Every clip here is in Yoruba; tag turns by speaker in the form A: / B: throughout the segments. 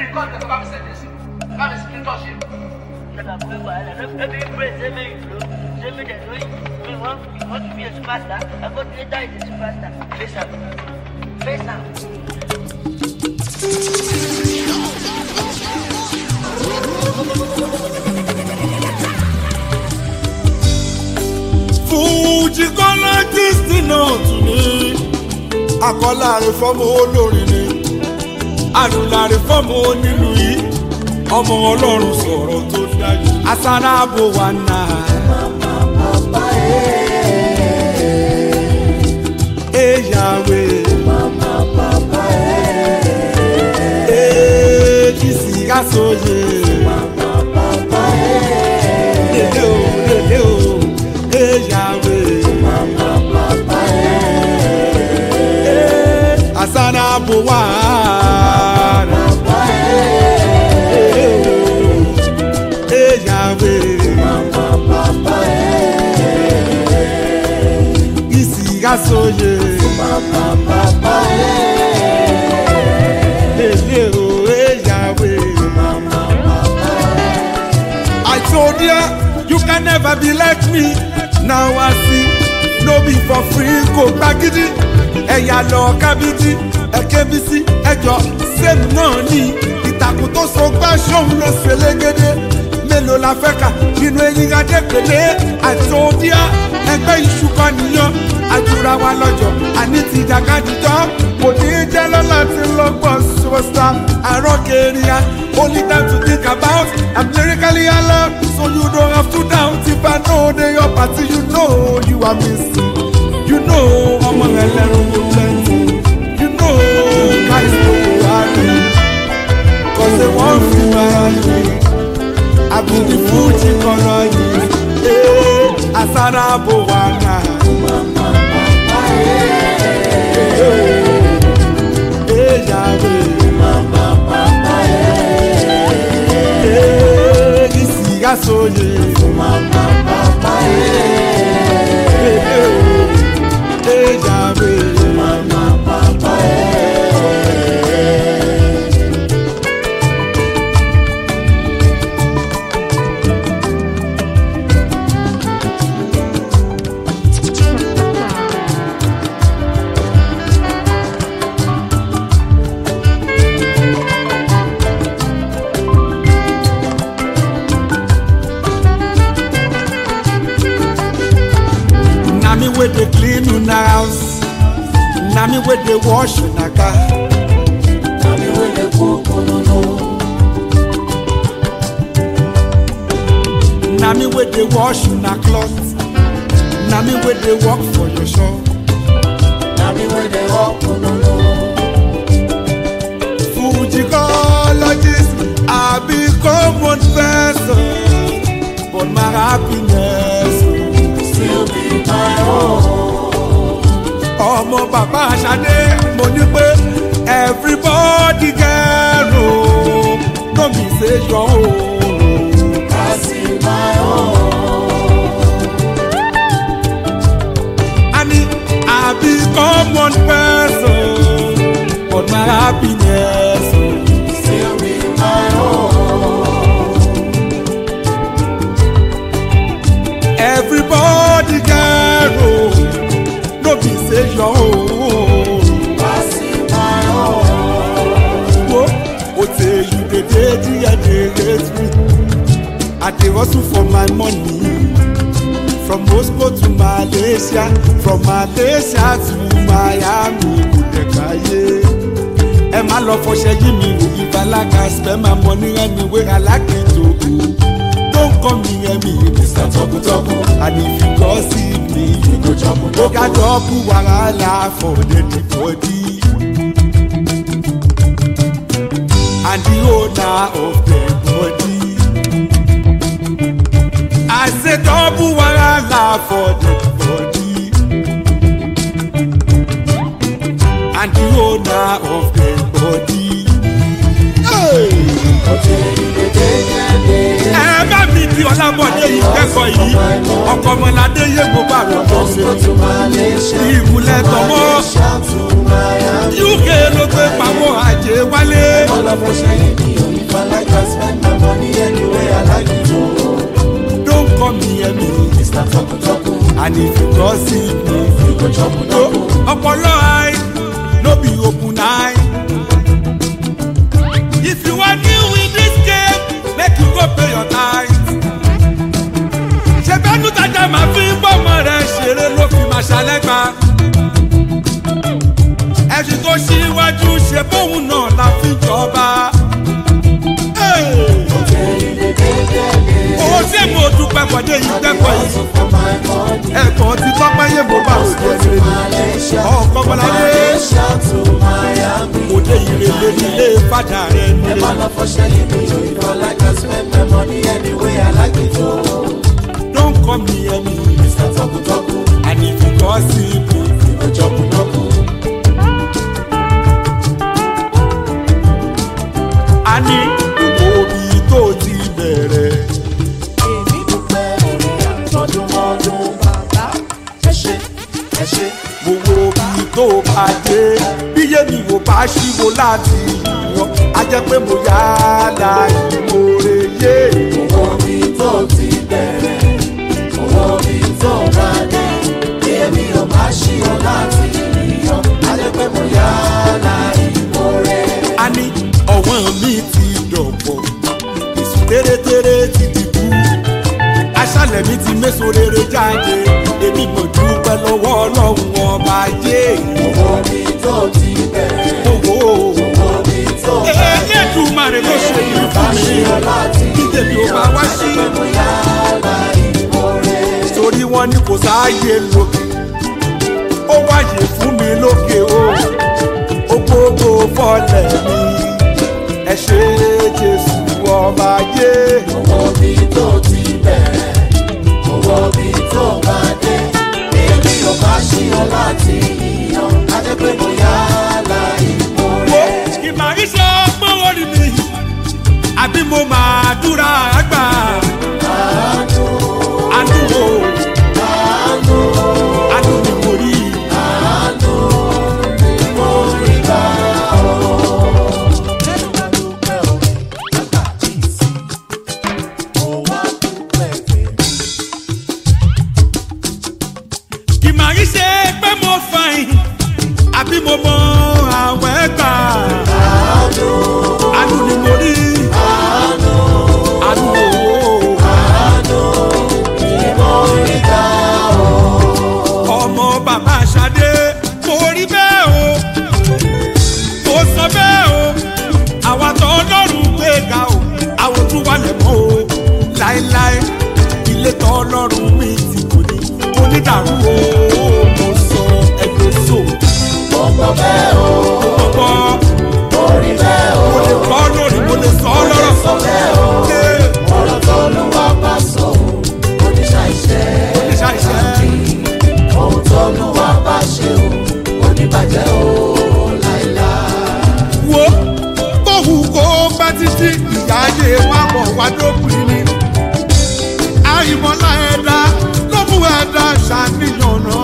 A: rìkọ́dù ẹ̀ bá mi sẹ́yìn sí bá mi sí tọ́ ṣe.
B: Never pray wahala. No be pray say make you blow. Say make dem know you. Me want you want to be a superstar. I go later is a superstar. Face am. Face am.
C: fújì kọ́lá kristi náà tún ní akọ́láre fọ́mọ olórin ni àdùnláre fọ́mọ onílù yìí ọmọ ọlọ́run sọ̀rọ̀ tó dájú asáráàbò wà náà. Eyawe. Ekisi asoye. Lele o, lele o, eyawe. Eh, Asana buwara. Eyawe. Isi asoye. Lele o, eyawe. I told ya, you can never be like me. Now I see, no be for free, kò gbagidi. Ẹ̀yà lọ kábídí, ẹ̀kẹ́bísí, ẹjọ́ sẹ́mi náà ní. Ìtàkùn tó so gbá ṣóun ló ṣe légede. Mélòó la fẹ́ kà nínú eyín adépèlé? I told ya, ẹgbẹ́ iṣu kan nìyàn. Àjùra wa lọ́jọ́, àní ti dàgádìjọ́. Kò ní í jẹ́ lọ́la tí lọ́gbọ̀n superstar. Àrọ́ kẹrìà, only time to think about. I'm lyrically alert, so you don't have to doubt. If I know they your party, you know you are missing. You know ọmọ ẹlẹ́rù ló plenty. You know guys no go happy. Cause they wan fi mara mi. Àbùdí fújì kọ̀rọ̀ yìí. Ee, Àsárá bò wá náà. Ee, yàrá. Ee, isi asoye. Ee, ee, yàrá. Na me wey dey clean una house. Na me wey dey wash una car. Na me wey dey wash una cloth. Na me wey dey work for your shop. Fujicologist, I become one person, but my happiness still be my own. Ọmọ bàbá Aṣadé, mo ní pé everybody get o, no be say your own. I mean, I become one person, but my happiness still be my own. Everybody get o, no be say your own. Wo, o tey you dey dey there dey hate me. I dey hustle for my money. From Moscow to Malaysia, from Malaysia to Miami, kò dẹ̀ káyé. Ẹ má lọ fọṣẹ yí mi wò yí balaga spend my money anywhere I like it to go. Don't come near me, Mr. Tọkutọku. And if you gossip me, you go trouble. Ó ga dọ́bù wàhálà for the body. And the owner of the body. I say double wahala for the body. And the owner of the body. Hey! ẹ bá mi di ọlábọ̀dé yìí kẹ́kọ̀ọ́ yìí ọkọ̀ ọmọládé yé mo bá rẹ̀ bọ́ sí i ìmùlẹ̀ tọmọ
D: Miami.
C: uk ló gbé pawọ́ àjẹ wálé.
D: All of us share me, oh, if I like I spend my money anywhere I like it, oh.
C: don't call me ẹ̀mí
D: Mr. Toku Toku,
C: and if you go see me.
D: you go chop
C: No,
D: Toku.
C: ọpọlọ eye no be open eye. if you wan deal with this game make you go pay your tithe. ṣèbẹ́nu tajà máa fi ń bọ́mọ rẹ̀ ṣeré ló fi máa ṣàlẹ́gbà. ẹ̀sìn tó ṣíwájú ṣe bóun náà la fi jọba. Hey! owó tí mo dúpẹ́ pọ̀dé yìí dẹ́kọ̀ yìí
D: Also for my money.
C: ẹ̀kọ́ ti tọ́pẹ́ yé mo bá òde ẹ̀rẹ́ ni
D: Malaysia,
C: ọkọ̀ bọ́láyé
D: Malaysia to Miami.
C: òde ìrèlè nílé fàdà rẹ̀ nílé.
D: All of us share me, oh, if I like I spend my money anywhere I like it, oh.
C: Don't call me Emmy,
D: Mr. Toku Toku,
C: and if you go see me,
D: you go chop Toku.
C: a ní òbí tó ti bẹ̀rẹ̀.
D: Èmi dúpẹ́ orí àtọ́dúnmọ́dún bàbá. Ẹ ṣé, ẹ ṣé.
C: Gbogbo òbí tó bá dé, bíyé mi ò bá ṣíwó láti yan, a jẹ́ pé mo yá la ìmoore yé.
D: Owó mi tó ti bẹ̀rẹ̀, owó mi tó bá dé. Bí èmi ò bá ṣí ọ láti yíyan, á jẹ́ pé mo yá láì mórè.
C: A ní ọ̀wọ́n mi ti dọ̀pọ̀, èsù tẹ́rẹ́tẹ́rẹ́ ti dìbò. Aṣálẹ̀ mi ti méso rere jáde, èmi mọ̀ dúpẹ́ lọ́wọ́ ọlọ́run ọba yé.
D: Owó mi tó ti bẹ̀rẹ̀,
C: Owó
D: owó mi tó bá dé.
C: Elédùmarè ló ṣe yìí
D: Bá
C: fún
D: ṣí
C: mi.
D: ọ láti
C: Dídè mi ò bá wá sí.
D: pé mo yá láì mórè.
C: Torí wọ́n ní kò sáàyè lókè. Ó wáyé fún mi lókè o. Ó gbogbo fọ́lẹ̀ mi. Ẹ ṣe Jésù ọba yé.
D: Owó mi tó ti bẹ̀rẹ̀, owó mi tó bá dé. Èmi ò bá ṣí ọ láti yíyan, á jẹ́ pé mo yá láì
C: Wo
D: mórè.
C: ìmọ̀ ìṣe ọgbọ́n orí mi. Àbí mo máa dúra àgbà.
D: Àánú,
C: Àdúgbò
D: àánú,
C: àdúgbò kò rí.
D: àánú ni mo rí gbà ó. Dúpẹ́ o, nígbà tí ìsìn, mo wá dúpẹ́ tèmi.
C: ìmọ̀ yìí ṣe pé mo fàìn àbí mo mọ àwọn ẹgbà.
D: Àánú,
C: àánú ni mo rí
D: àánú,
C: àánú owó.
D: àánú ni mo rí gbà ó.
C: ọmọ bàbá Ṣadé mo rí bẹ́ẹ̀ o mo sọ bẹ́ẹ̀ o àwa tó ọlọ́run gbé ga o àwọn tún wà lẹ́mọ́ o láéláé ilé tó ọlọ́run mi ti kò ní onídàrú o mo sọ ẹgbẹ́ so
D: Mo gbọ́ bẹ́ẹ̀ o,
C: mo gbọ́
D: mo rí bẹ́ẹ̀ o,
C: mo lè kọ́ lórí mo lè sọ ọ́
D: mo lè
C: lọ́rọ̀
D: sọ bẹ́ẹ̀ o.
C: ṣe
D: ọ̀rọ̀ tó ló wá bá sọ ò oníṣàìṣẹ́
C: oníṣàìṣẹ́.
D: ohun tó ló wá bá ṣe ò oníbàjẹ́ ò láìláì.
C: wo kóhù kó bá títí ìyá ayé wa bọ̀ wá dópin ni. àìmọ̀lá ẹ̀dá ló mú ẹ̀dá ṣàníyàn náà.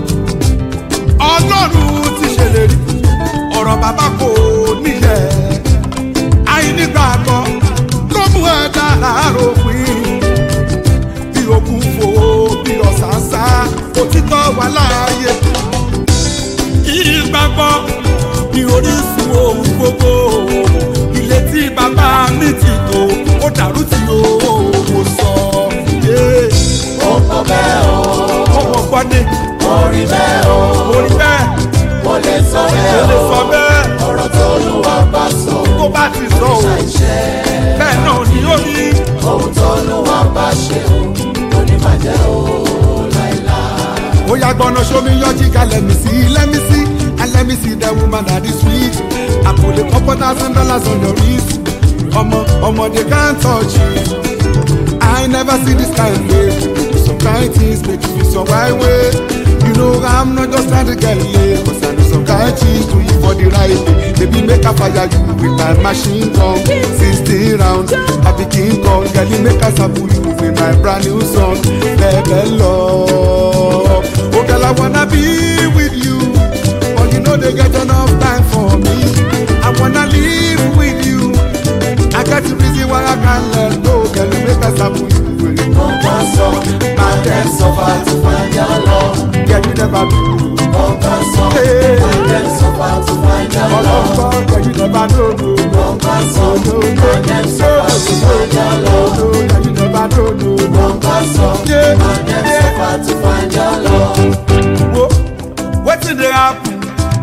C: ọlọ́run ti ṣèlérí ọ̀rọ̀ bàbá kò níyẹ̀. àìnígbàgbọ́ ló mú ẹ̀dá láàròpin. bí okùn fò bí ọ̀sán sá òtítọ́ wà láàyè ìgbàgbọ́ ní orísun ohun gbogbo ilé tí bàbá mi ti tò ó dàrú tí owó sọ yé
D: mo gbọ́ bẹ́ẹ̀ o
C: ọmọ gbọ́ ni
D: mo rí bẹ́ẹ̀ o
C: mo rí bẹ́ẹ̀
D: mo lè sọ
C: mo
D: bẹ́ẹ̀
C: lè
D: o
C: sọ bẹ́ẹ̀
D: ọ̀rọ̀ tó ló wá bá sọ
C: tó bá ti sọ ò
D: oníṣàìṣẹ́
C: bẹ́ẹ̀ náà ni ó ní
D: ohun tó ló wá bá ṣe ò oníbàjẹ́ ò láìláì.
C: ó yà gbọ́nà sómi yọjí ká lẹ́mí sí lẹ́mí sí and let me see the woman that is sweet I put a couple thousand dollars on your wrist ọmọ ọmọ they can't touch you. I never see this kind of way. Some kind things make you feel some right way. You know I'm not just trying to get laid, but I know some kind things do you for the right way. Baby, make a fire you with my machine gun. 16 round, I be King Kong. Girl, you make a sabu you with my brand new song. Baby, love. Oh, girl, I wanna be with you. But you know no dey get enough time for me. I wanna live with you. I got the reason why I can't let go. Girl, you make us happy.
D: Nǹkan sọ, máa dem suffer to find your love.
C: Girl, you never do.
D: Nǹkan sọ,
C: Hey.
D: máa dem suffer to find your love.
C: Ọlọ́gbọ́n, girl, you never know. no.
D: Nǹkan sọ, máa dem suffer to find your love.
C: No, girl, you never know. no.
D: Nǹkan sọ,
C: Yeah.
D: máa dem suffer to find your love.
C: Wo, wetin dey happen?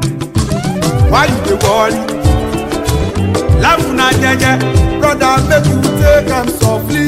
C: Why you dey worry? Laugh na jeje, brother make you take am softly.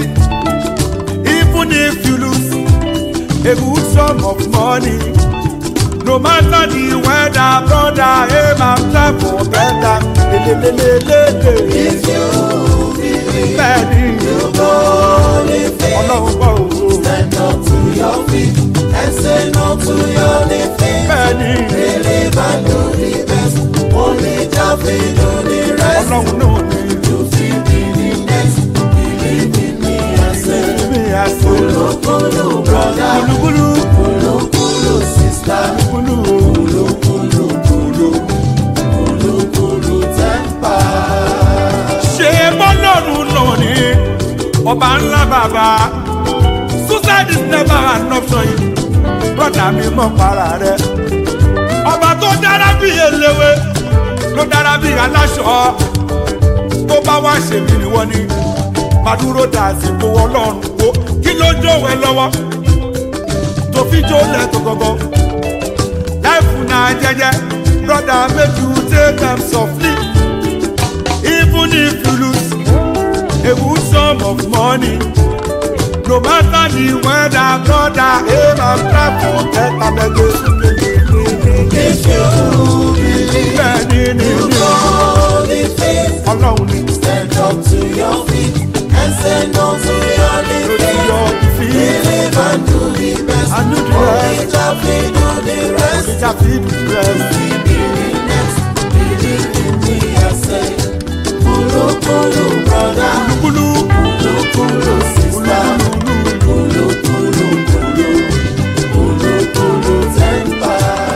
C: Even if you lose a good sum of money, no matter the weather, brother aim and try for better. Lelelelelele.
D: If you believe
C: Bẹ́ẹ̀ni,
D: you go live it.
C: ọlọ́run bọ̀ o.
D: Stand up to your feet and say no to your living.
C: Bẹ́ẹ̀ni,
D: Believe and do the best. Only Jah fit do the rest.
C: ọlọ́run náà ni
D: You fit be the next. Believe in me and say,
C: mi àṣẹ.
D: Kulu kulu brother,
C: Kúlúkúlú,
D: kulu kulu sister,
C: kúlú o.
D: kulu kulu kulu, kulu kulu temper.
C: ṣe bọ́lọ́run náà ni ọba ńlá bàbá suicide is never an option yìí brọ́dà mi mọ̀ para rẹ̀ ọba tó dára bí eléwé ló dára bí aláṣọ tó bá wá ṣèmí ni wọ́n ní màdúró dà sípò ọlọ́run wo kí ló jó ẹ lọ́wọ́ tó fi jó lẹ́tọ̀ gọ́gọ́ láìfù náà jẹ́jẹ́ brọ́dà make you take am softly even if you lose a good sum of money no matter the weather brother aim and try for better gbẹgbẹ.
D: If you believe
C: bẹ́ẹ̀ni ni
D: you
C: ni
D: go live it.
C: ọlọ́run ni
D: Stand up to your feet and say no to your
C: lórí
D: living.
C: yọ ìfì
D: Believe and do the best.
C: And do the
D: Only
C: rest.
D: Jah fit do the rest.
C: ìjà fi dùn rẹ̀.
D: Be the next. Believe in me, I say. Kulu kulu brother,
C: kúlú
D: kulu kulu sister, kulu kulu kulu, kulu kulu temper.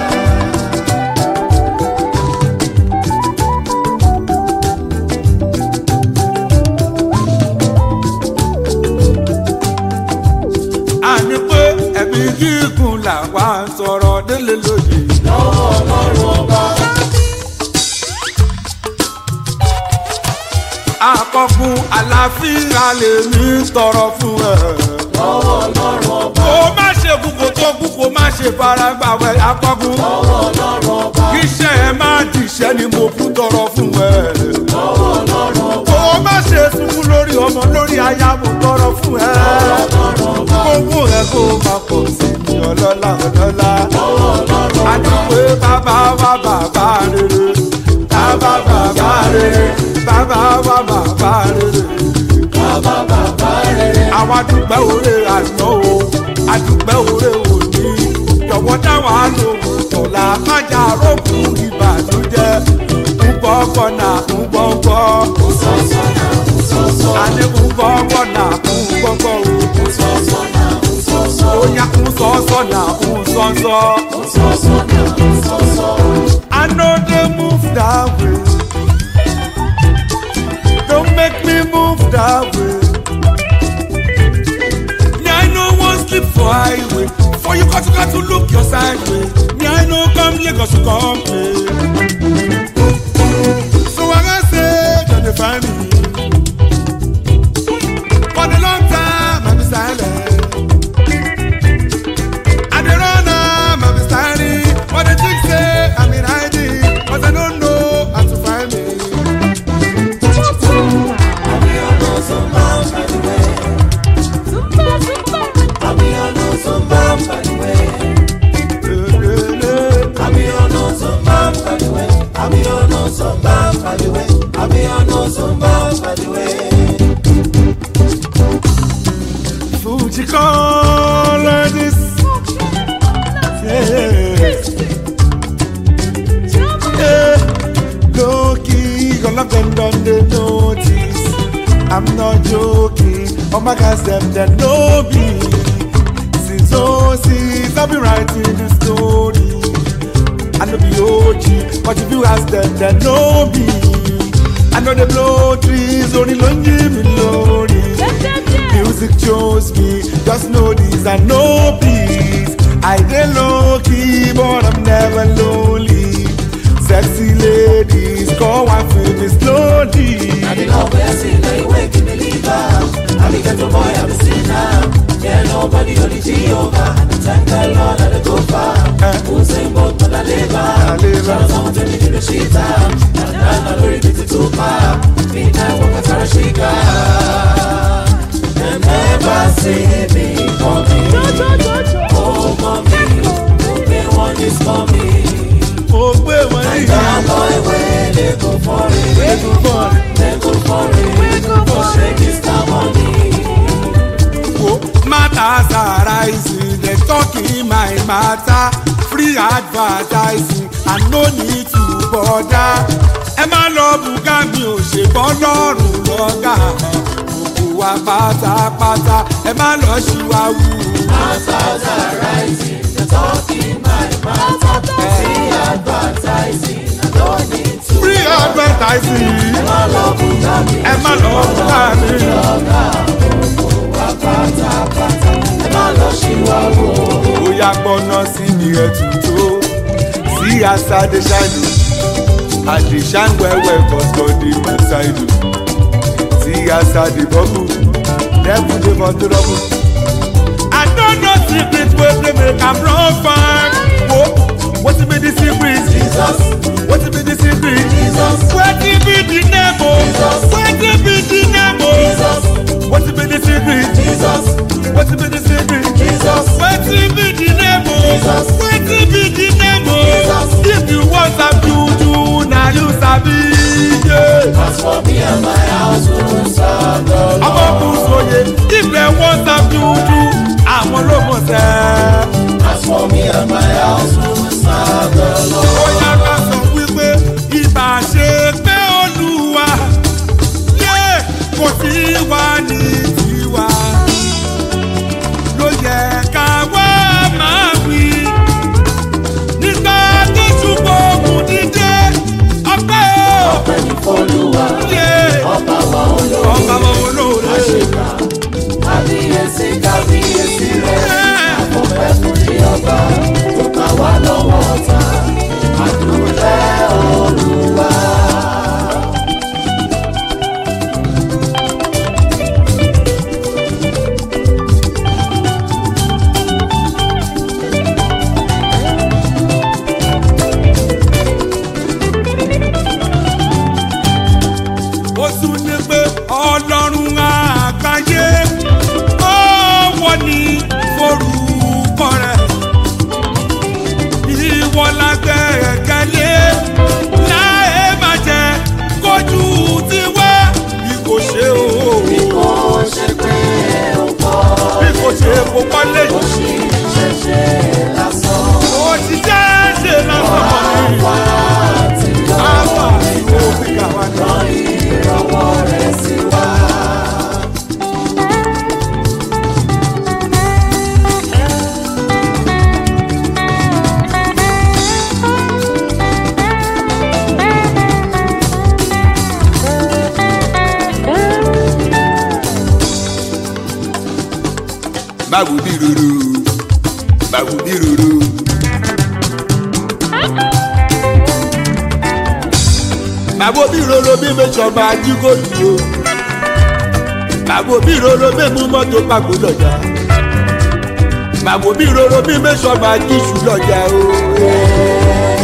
C: àní pé ẹ̀mí gígùn làwa ń sọ̀rọ̀ délé lóye.
D: Lọ́wọ́ Ọlọ́run ọba,
C: àkọkùn àlàáfíà lèmi ń tọrọ fún ẹ.
D: lọ́wọ́ Ọlọ́run ọba,
C: kó má ṣe kú kó tó kú kó má ṣe fara gbàwẹ̀ àkọkùn.
D: lọ́wọ́ Ọlọ́run ọba,
C: kíṣẹ́ ẹ má dìṣẹ́ ni mo kú tọrọ fún ẹ.
D: lọ́wọ́ Ọlọ́run ọba,
C: kó má ṣe sunkún lórí ọmọ lórí aya mo tọrọ fún ẹ.
D: Ọlọ́run ọba,
C: kówó ẹ kó má pọ̀ sí ní ọlọ́lá ọlọ́lá.
D: lọ́wọ́ Ọlọ́run ọba.
C: àdúgbò bàbá wa bàbá rere. bàbá bàbá rere. bàbá wa bàbá rere.
D: Bàbá bàbá rere,
C: àwa dúpẹ́ òre àná o àdúpẹ́ òre òní jọ̀wọ́ dáwà lóhùn tọ̀la májà rókun ìbànújẹ́ ńgbọ́ngbọ́ nà ńgbọ́ngbọ́
D: sọ́sọ́nà, sọ́sọ́,
C: àní ńgbọ́ngbọ́ nà ńgbọ́ngbọ́ o
D: sọ́sọ́nà, sọ́sọ́,
C: óyá ńsọ́sọ́ nà ńsọ́sọ́.
D: sọ́sọ́nà, sọ́sọ́.
C: I know they move that way. Don't make me move that way. Me, I know one sleep for highway. For you got to got to look your side way. Me, I know come Lagos to come play. So I can say, don't they find me? For the long time, I'm silent. I dey run am, I be styling. But the chick say I'm in hiding, but I don't know how to find me.
D: Àbí ọ̀nà Zumba pàdùwẹ̀, àbí ọ̀nà Zumba pàdùwẹ̀, àbí ọ̀nà Zumba pàdùwẹ̀, àbí ọ̀nà Zumba pàdùwẹ̀, àbí ọ̀nà Zumba pàdùwẹ̀.
C: Fuji call this. Yeah. Yeah. Low key, all of them done the notice. I'm not joking. All my guys them they know me. Since oh since I've been writing the story. I know be OG, but if you ask them, they know me. I know they blow trees, only lonely me lonely. Music chose me, just know this I know peace. I get low key, but I'm never lonely. Sexy ladies, come and feel me slowly.
D: I the love where I see, now you wake me leave out. I be get a boy, I'm a sinner. Yeah, nobody only Jehovah. Thank the Lord that I go far. Who say both but I live out.
C: live
D: Shout out someone tell me to the shit out. And I'm not very busy to far. Midnight walk a Tarashika. They never see me coming. Oh, mommy, only one is coming.
C: Mo gbé wọn ní
D: That boy wey dey go for it.
C: ìgbọ̀n.
D: Dey go for it. Go shake his money.
C: wo matters arising dem talking my matter free advertising i no need to bother ẹ má lọ bùgá mi ò ṣe bọ́ lọ́rùn lọ́gà gbogbo wa pátápátá ẹ má lọ ṣìwáwù.
D: Masters are rising, they're talking my matter. See advertising, I don't need to.
C: free advertising
D: Má lọ bùkà mi,
C: ẹ má lọ bùgá mi.
D: wá pátápátá. Ẹ má lọ ṣìwàwò.
C: bóyá gbọ́ná sí mi ẹ̀ tuntun sí àṣà dey ṣáìdù àdè ṣàǹwẹ̀wẹ̀ kọ̀ọ̀kan dey my side o sí àṣà dey bubble devil dey for trouble. I don't know secret wey dey make am run far. Wo wetin be the secret?
D: Jesus,
C: Wetin be the secret?
D: Jesus,
C: Wetin be the name o?
D: Jesus.
C: Wetin be the name o?
D: Jesus,
C: Wetin be the secret?
D: Jesus,
C: Wetin be the secret?
D: Jesus.
C: wetin be the name o
D: Jesus.
C: wetin be the name o
D: Jesus.
C: if you wan sabi juju na you sabi ye.
D: As for me and my house, we will serve the Lord.
C: ọmọ kùsòyè if dem wan sabi juju àwọn ló mọ̀ sẹ́.
D: As for me and my house, we will serve the Lord.
C: bóyá ká sọ wípé ibà ṣe pé olúwa yé kò sí wá ní tiwa ló yẹ ká wá máa wí nígbà tó ṣùgbọ́n òkun dídé ọpẹ́ o
D: Ọpẹ́ ní f'Olúwa,
C: yé
D: ọba wa olóore.
C: ọba wọn olóore.
D: Àṣekà, kábíyèsí, kábíyèsí rẹ̀. Àfọ̀fẹ́ fún ní ọba, tó kà wá lọ́wọ́ ọ̀tá. Àdúpẹ́ Olúwa.
C: ó tún ní pé ọlọ́run àgbáyé ọwọ́ ní forúkọ rẹ̀ ìwọ lágbẹ̀ẹ́kẹ́lé láì má jẹ́ kójú tiwa bí kò ṣe o
D: Bí kò ṣe pé ó kọ́,
C: bí kò ṣe kó kọ́lé
D: ó sì ṣẹ̀ṣẹ̀ lásán.
C: ó ti jẹ́ ṣe lásán
D: Wá ti lọ,
C: àwọn àti òfin kàwá ní.
D: rán ìrànwọ́ rẹ̀ sí wa.
C: báwo bí ruru báwo bí ruru. báwo bí roro bí mẹ́sàn-án máa jí kò lù o. báwo bí roro bí mú mọ́tò pàgó lọ́jà. báwo bí roro bí mẹ́sàn-án máa jí sùn lọ́jà o.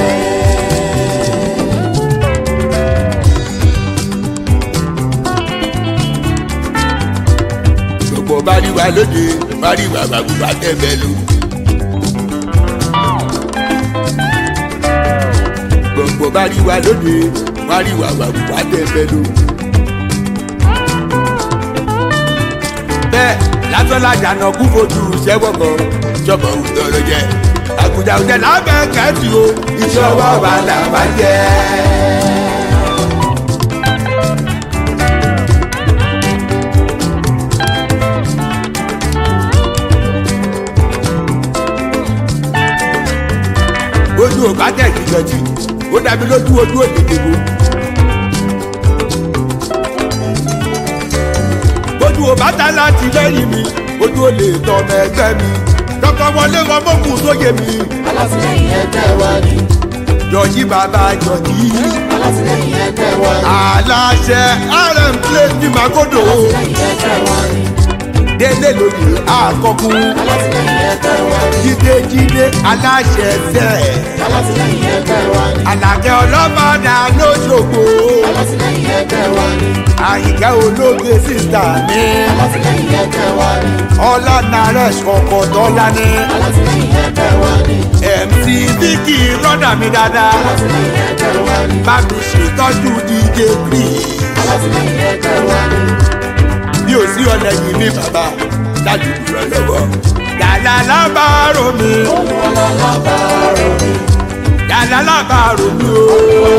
C: gbogbo bá rí wa lóde bá rí wa bàbá bá tẹ̀ bẹ́ẹ̀ lò. gbogbo bá rí wa lóde bá rí wa bàbá bá tẹ̀ bẹ́ẹ̀ lò. bẹ́ẹ̀ látọ́lájà náà kú fojú sẹ́wọ̀n kan jọ̀bọ̀ òtọ́rọ̀ jẹ́ àgùjà òjẹ́ lábẹ́ kẹ́tì o ìṣọwọ́ wa là bá jẹ́. ojú ò bá tẹ̀ kí ìjẹ́jì ó dàbí lójú ojú òdìdìbò. ojú ò bá ta láti lẹ́yìn mi ojú ò lè tọmọ ẹgbẹ́ mi dọ́kọ̀ wọlé wọn mọ́kùn sóye mi
D: alátìlẹyìn ẹgbẹ́ wa ni
C: jọ̀jí bàbá jọ̀jí
D: alátìlẹyìn ẹgbẹ́ wa ni
C: aláṣẹ rm plate ní magodo
D: alátìlẹyìn ẹgbẹ́ wa ni
C: délé lóye àkọkùn
D: alátìlẹyìn ẹgbẹ́ wa ni
C: jíde jíde aláṣẹ fẹ́
D: alátìlẹyìn ẹgbẹ́ wa ni
C: àlàkẹ́ ọlọ́mọdà lóṣogbo
D: alátìlẹyìn ẹgbẹ́ wa ni
C: àyíká olóògbé sísá mi
D: alátìlẹyìn ẹgbẹ́ wa ni
C: ọlá naresh ọkọ̀ dọ́là ní
D: alátìlẹyìn ẹgbẹ́ wa ni
C: mc vicky rọ́dà mi dáadáa
D: alátìlẹyìn ẹgbẹ́ wa ni
C: bá mi ṣètọ́jú dj green
D: alátìlẹyìn ẹgbẹ́ wa ni
C: bí ò sí ọlẹ́yìn mi bàbá dájú rẹ lọ́wọ́ yàrá lábàárò mi
D: olùwàlábàárò mi
C: yàrá lábàárò mi o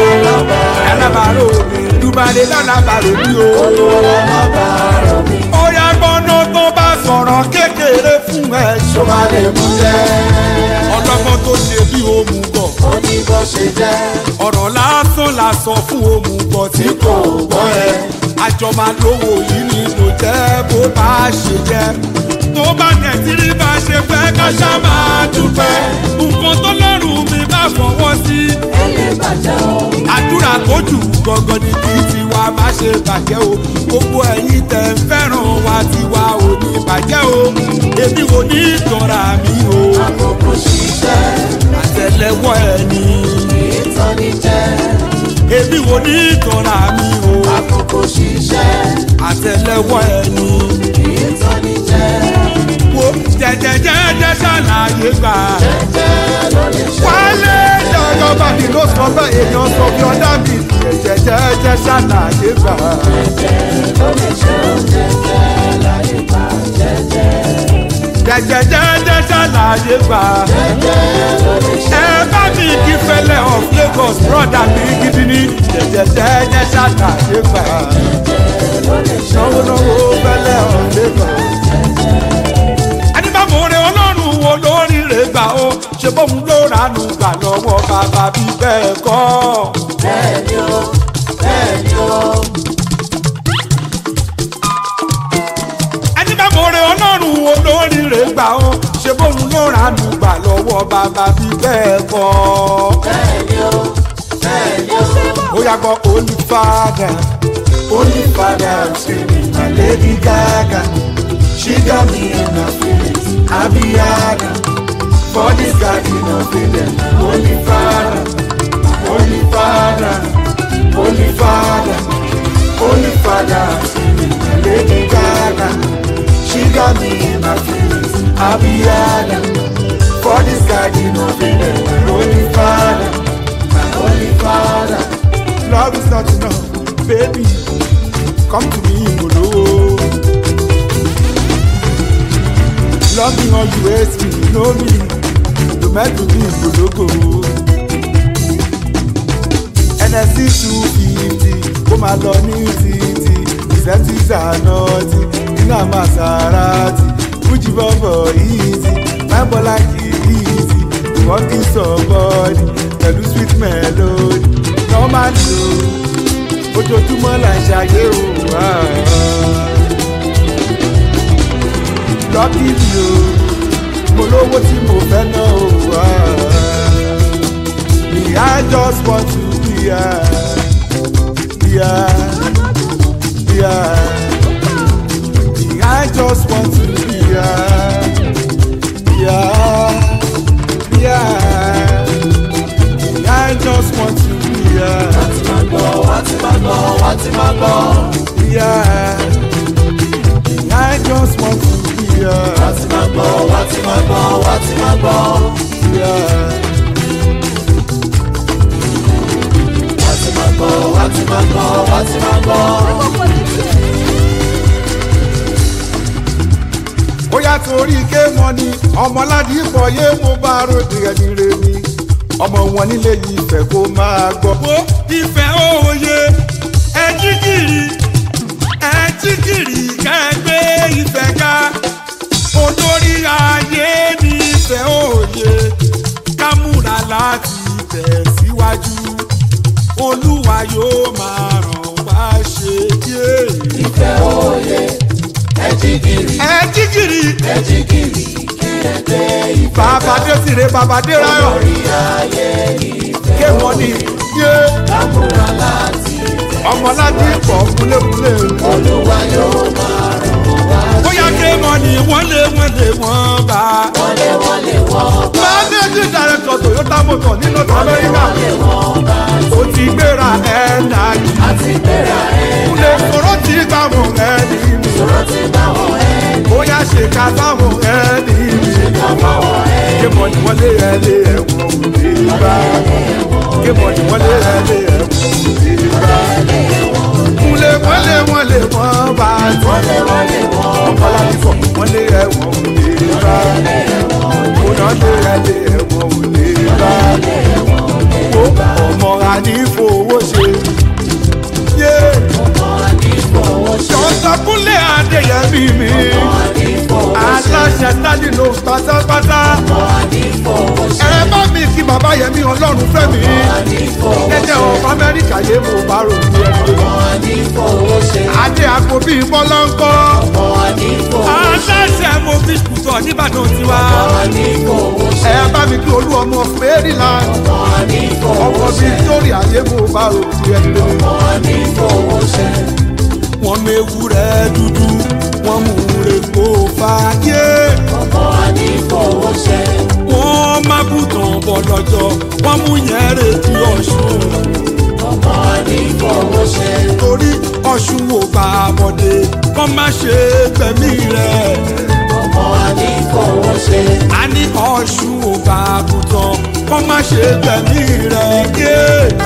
C: yàrá lábàárò mi dùbàdé lábàárò mi o.
D: olùwàlábàárò mi
C: ó yá gbọ́nà tó bá sọ̀rọ̀ kékeré fún ẹ
D: tó
C: ṣọ́
D: bá lè mú jẹ́
C: ọlọ́gbọ́n tó ṣe bí òmùgọ̀
D: ó ní bó ṣe jẹ́
C: ọ̀rọ̀ lásán la sọ fún òmùgọ̀ tí
D: tí kò gbọ́ ẹ
C: àjọ máa lówó yìí ni kò jẹ́ bó bá ṣe jẹ́ tó bá tẹ̀ tí rí bá ṣe fẹ́ ká ṣá máa dúpẹ́ nǹkan tó lọ́rùn mi bá fọwọ́ sí
D: ẹ lè bàjẹ́ o
C: àdúrà tó jù gangan ni kí tiwa má ṣe bàjẹ́ o gbogbo ẹ̀yin tẹ̀ ń fẹ́ràn wa tiwa ò ní bàjẹ́ o èmi ò ní ìtọ́ra mi o
D: àkókò ṣiṣẹ́
C: àtẹlẹwọ́ ẹni
D: ìtọ́ni jẹ́
C: èmi ò ní ìtọ́ra mi o
D: àkókò ṣiṣẹ́
C: àtẹlẹwọ́ ẹni
D: ìtọ́ni jẹ́
C: wo jẹjẹjẹjẹ ṣàlàyé gbà.
D: jẹ́ ló lè ṣe
C: wálé lọ́yọ́ bàbí ló sọ bẹ́ẹ̀ èèyàn sọ bí ọ̀dà mi jẹjẹjẹjẹ ṣàlàyé gbà.
D: ló lè ṣe jẹ́jẹ́ láyé bá jẹ́jẹ́
C: jẹjẹjẹjẹ ṣàlàyé gbà.
D: jẹ́jẹ́ ló lè ṣe
C: ẹ bá mi kí fẹlẹ of lagos broda mi gidi ní jẹjẹjẹjẹ ṣàlàyé gbà.
D: ló lè ṣe
C: náwó náwó fẹlẹ of lagos. ẹni bá mọ̀ rẹ ọlọ́run wo lórí rẹ̀ gbà ó ṣe bóun ló ránú gbà lọ́wọ́ bàbá bí bẹ́ẹ̀ kọ́.
D: bẹ́ẹ̀ ni ó bẹ́ẹ̀ ni ó
C: ẹni bá mọ̀ rẹ ọlọ́run wo lórí rẹ̀ gbà ó ṣe bóun ló ránú gbà lọ́wọ́ bàbá bí bẹ́ẹ̀ kọ́.
D: bẹ́ẹ̀ ni ó bẹ́ẹ̀ ni ó.
C: ó yà gbọ́ holy father holy father i'm screaming my lady gaga she got me in her feelings abiyaga for this garden of eden holy father holy father holy father holy father i'm screaming my lady gaga she got me in her feelings abiyaga for this garden of eden holy father my holy father. Love is not enough, baby. Come to me, Molo. Love me or you hate me, you know me. You meant to be Mologo. NSC 250, kó máa lọ ní títì. Ìsẹ́ntìs ànọ́tì, iná Maserati. Fújì bọ́bọ̀ easy, máa ń bọ́ láìkì easy. Working somebody, pẹ̀lú sweet melody. Normal lo, ojoojúmọ́ là ń ṣayé o. Lọ́kì mi o, mo lówó tí mo fẹ́ ná o. Me, I just want to be here. Yeah, yeah. Me, I just want to be here. Yeah, yeah. Me, I just want to be here.
D: wá ti máa gbọ́ wá ti máa gbọ́
C: Yeah. I just want to be here.
D: wá ti máa gbọ́ wá ti máa gbọ́ wá ti máa gbọ́
C: Yeah.
D: wá ti máa gbọ́ wá ti máa gbọ́ wá ti máa gbọ́.
C: ó yá torí ké mọ ni ọmọládì pọ̀ yé mo bá ròde ẹni re mi ọmọ wọn nílé yìí ìfẹ́ kó máa gbọ́. wo ìfẹ́ òye ẹ jígìrì ẹ jígìrì kẹgbẹ́ ìfẹ́ ká olórí ayé ní ìfẹ́ òye ká múra láti tẹ̀síwájú. yóò máa ràn wá ṣe yé.
D: ìfẹ́ òye ẹ̀jìgìrì
C: ẹ jígìrì
D: ẹ̀jìgìrì kí ẹ dé ìfẹ́
C: bàbá dé tìrẹ bàbá dé ráyọ̀
D: orí ayé ìfẹ́
C: ké wọn ní yé
D: lámúra láti
C: ọmọ láti pọ̀ kúlékúlé.
D: olúwa yóò máa ràn wá
C: bóyá ké wọn ní wọ́n lé wọ́n lé wọ́n bá.
D: wọlé wọlé wọ́n bá
C: managing director toyota motor nínú amẹ́ríkà
D: wọlé wọ́n bá
C: ó ti gbéra ẹ̀ náà yìí.
D: àti gbéra ẹ̀
C: kúlé kóró ti gbà mọ̀ ẹ́ ní mi.
D: sọ̀rọ̀ ti bá wọn ẹ̀
C: bóyá ṣe ká sáwọn ẹ́ ní mi.
D: ká bá wọn ẹ̀
C: ké mọ̀ ní wọ́n lé ẹ lé ẹ̀wọ̀n òde bá. ké mọ̀ ní wọ́n lé ẹ lé ẹ̀wọ̀n òde bá. kúlé wọ́n lé wọ́n lé wọ́n bá.
D: wọlé wọlé wọ́n
C: ọ̀pọ̀lá ti fọ̀ wọ́n lé ẹ̀wọ̀n òde bá. kóná lé ẹ lé ẹ̀wọ̀n òde bá. ó ọmọ àní fowó ṣe. yé jọ̀ọ́sọ̀kúnlé adéyẹmí mi. aláṣẹ tálí ló pátápátá. ẹ bá mi kí bàbá yẹmí ọlọ́run fẹ́ mi. jẹ́jẹ́ ọ̀fọ̀ amẹ́ríkà yé mo bá rò ní ẹgbẹ́. adé àgbo bíi bọ́lọ́ńkọ́. aláṣẹ mo fi kùtọ̀ nìbàdàn tiwa. ẹ bá mi kí olú ọmọ maryland. ọkọ̀ victoria yé mo bá rò ní ẹgbẹ́. wọ́n mewúrẹ́ dúdú wọ́n mú reko fàáyé. wọ́n má bùtàn bọ̀ lọ́jọ́ wọ́n mú yẹn retí ọ̀ṣun. torí ọ̀ṣun ò bá a bọ̀dé kọ́ má ṣe gbẹ̀mí rẹ̀. a ní ọ̀ṣun ò bá a bùtàn kọ́ má ṣe gbẹ̀mí rẹ̀. yé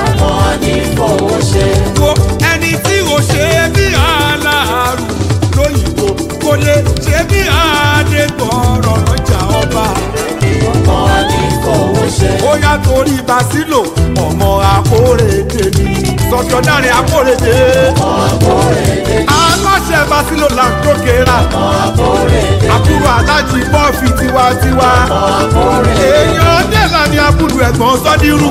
C: wo ẹni tí o ṣe bí aláàrù lóyìnbó kò lè ṣe bí adégbọ̀rọ̀ lọ́jà ọba. ó yá torí basilo ọmọ akórèdè ni sọjọdáre akórèdè. aláṣẹ basilo là ń tókèrà. àbúrò alájí bọ́ọ̀fì tiwantiwa. èèyàn dẹ́là ni abúlù ẹ̀gbọ́n sọ́dírù.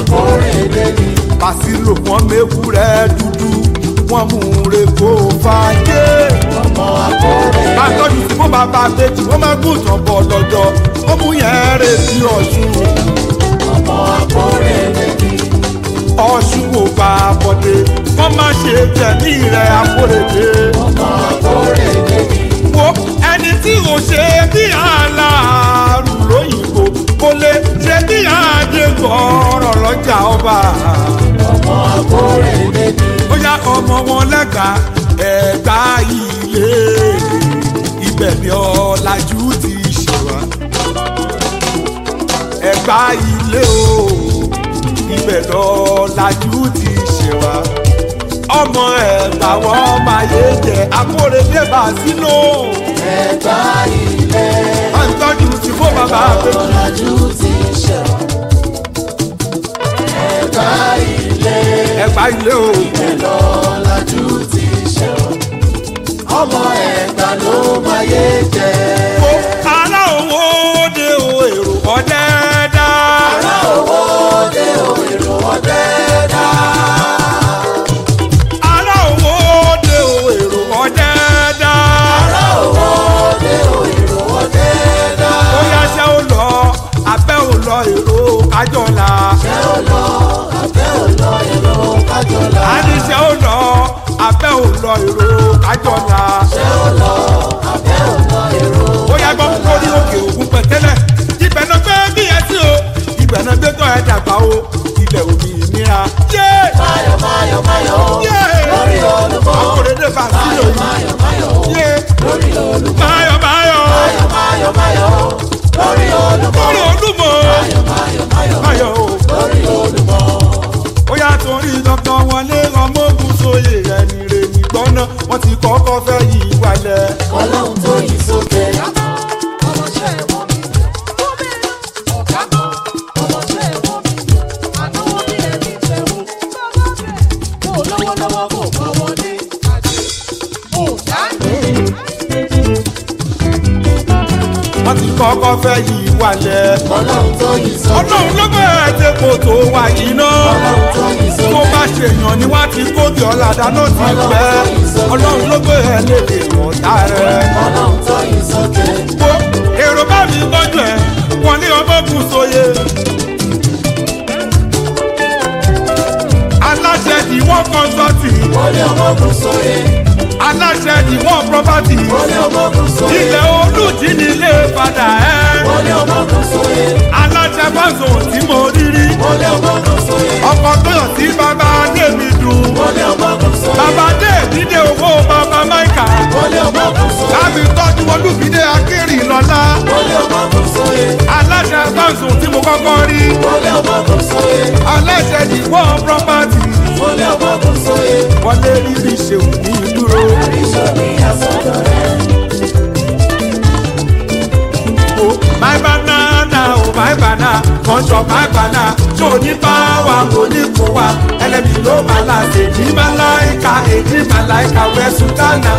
C: basilo wọn mewúrẹ́ dúdú wọn mú reko fàájé. bàtọ́jú tí mo bá bá méjì wọ́n máa gùn tán bọ̀ lọ́jọ́ ó mú yẹn rè sí ọ̀ṣun. ọ̀ṣun ò bá a bọ̀dé wọ́n má ṣe tẹ̀lé rẹ̀ akórèdé. wo ẹni tí ò ṣe bí aláàrù lóyìnbó kò lè ṣe bí àdégbọ̀ọ́rọ̀ lọ́jà ọba. ó yá ọmọ wọn lẹ́ka ẹ̀gbá ilé ibẹ̀ ni ọ̀làjú ti ṣe wá. ẹ̀gbá ilé o ibẹ̀ ni ọ̀làjú ti ṣe wá. ọmọ ẹ̀gbá wọn máa yé jẹ akóredé bá sínú.
D: Ẹ̀gbá ilé
C: à ń tọ́jú sí fún bàbá àbẹ̀jì.
D: ọ̀làjú ti ṣẹ̀ wá. Ẹ̀gbá ilé
C: ẹ̀gbá ilé o.
D: ọ̀làjú ti ṣẹ̀ wá. Ọmọ ẹ̀gbá ló máa yé jẹ.
C: Ó ará owó de o èrò ọ̀dẹ́dá.
D: Ará owó dé o èrò ọdẹ dá.
C: ará owó de o èrò ọ̀dẹ́dá.
D: Ará owó dé o èrò ọdẹ dá.
C: ó yá ṣẹ́ ó lọ abẹ́ ò lọ èrò kájọ́la.
D: Ṣé ó lọ abẹ́ ò lọ èrò kájọlá?
C: a ní ṣẹ́ ó lọ abẹ́ ò lọ èrò kájọ́la.
D: Ṣé ó lọ abẹ́ ò lọ èrò
C: ó yá gbọ́ lórí òkè ògùn pẹ̀tẹ́lẹ̀. ibẹ̀ náà gbé bí ẹ sí o ibẹ̀ náà gbé tó ẹ dàgbà o ilẹ̀ òbí ìnira. yé
D: Máyọ̀ máyọ̀ máyọ̀
C: yé
D: lórí olúmọ.
C: akóredé bá sílò yìí.
D: Máyọ̀ máyọ̀
C: yé
D: lórí olúmọ.
C: báyọ̀ báyọ̀
D: Máyọ̀ máyọ̀ máyọ̀ lórí olúmọ.
C: lórí olúmọ.
D: Máyọ̀ máyọ̀ máyọ̀
C: báyọ̀ o.
D: lórí olúmọ.
C: ó yà torí dọ́kítọ̀ wọlé ọmọogun sóye ẹni rè ní gbọ́ná wọ́n ti kọ́kọ́ fẹ́ yí wálẹ̀.
D: Ọlọ́run tó yí sókè.
C: wọ́n ti kọ́kọ́ fẹ́ yìí wálẹ̀.
D: ọlọ́run tó yí sókè.
C: ọlọ́run ló bẹ̀rẹ̀ tí kò tó wà yìí náà.
D: ọlọ́run tó yí sókè.
C: tó bá ṣèyàn ni wá ti kóbi ọ̀làdá náà ti pẹ́. ọlọ́run ló bẹ̀rẹ̀ lédè ọ̀tá rẹ̀.
D: ọlọ́run tó yí sókè.
C: wo èrò bá mi gbọ́dọ̀ ẹ̀ wọ́n ní ọmọ kù sóye. aláṣẹ tí wọ́n kọ́ńsọ́tì
D: wọlé ọmọkùn sóye.
C: aláṣẹ tí wọ́n pọ́pátì
D: wọlé ọmọkùn sóye.
C: ilẹ̀ olùjí nílé padà ẹ́
D: wọlé ọmọkùn sóye.
C: aláṣẹ fásitì tí mo rí rí
D: wọlé ọmọkùn sóye.
C: ọkọ̀ tó yàn sí bàbá débi dùn
D: wọlé ọmọkùn sóye.
C: bàbá débi dé owó bàbá máìkà
D: wọlé ọmọkùn sóye.
C: láti tọ́jú olùbídé akérì lọ́lá
D: wọlé ọmọkùn sóye.
C: aláṣẹ fásitì tí mo kọ́kọ́ rí
D: wọlé ọmọkùn sóye.
C: aláṣẹ tí wọ́n pọ́pátì
D: wọlé ọmọkùn sóye.
C: wọlé rírì ṣeun ní dúró.
D: àríṣọ ní àsọdọ̀ rẹ̀.
C: Oh, my banana, oh my banana, kọ́ńtọ̀ my banana, ṣó ní báwa kò ní kó wa, ẹlẹ́mi ló máa la ṣe ní màláìka, èdè màláìka wẹ̀sùn gánà.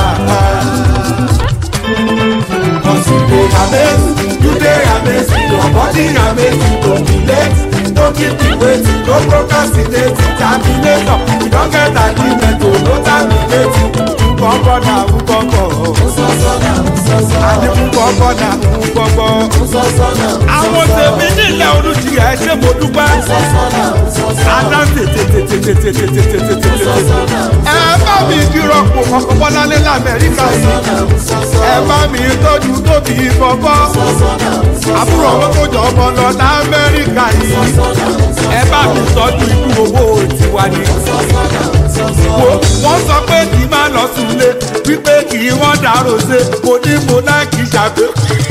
C: Cause you dey amazing, you dey amazing, your body amazing, don't be late, don't keep me waiting, no procrastinate, terminator, you don get agreement, oh no terminate, nkọ́kọ́ na nkọ́kọ́,
D: Nsọ́sọ́ náà nsọ́sọ́.
C: àní nkọ́kọ́ na nkọ́kọ́.
D: Nsọ́sọ́ náà nsọ́sọ́.
C: àwọn tèmi nílẹ̀ olùjì ẹ̀ ṣe mo dúpẹ́.
D: Nsọ́sọ́ náà nsọ́sọ́.
C: Adá tètètètètètètètètètè. Ẹ bá mi dírọ̀pù kọ̀kọ́ bọ́lálé l'Amẹ́ríkà yìí. Ẹ bá mi tọ́jú tóbi bọ́bọ́. Àbúrò ọmọ tó jọ ọmọ lọ l'Amẹ́ríkà yìí. Ẹ bá mi tọ́jú ikú owó tiwa ni. Wo wọ́n sọ pé kì í máa lọ súnlé wípé kì í wọ́n dàrú ṣe mo ní mo náà kì í ṣàgbé.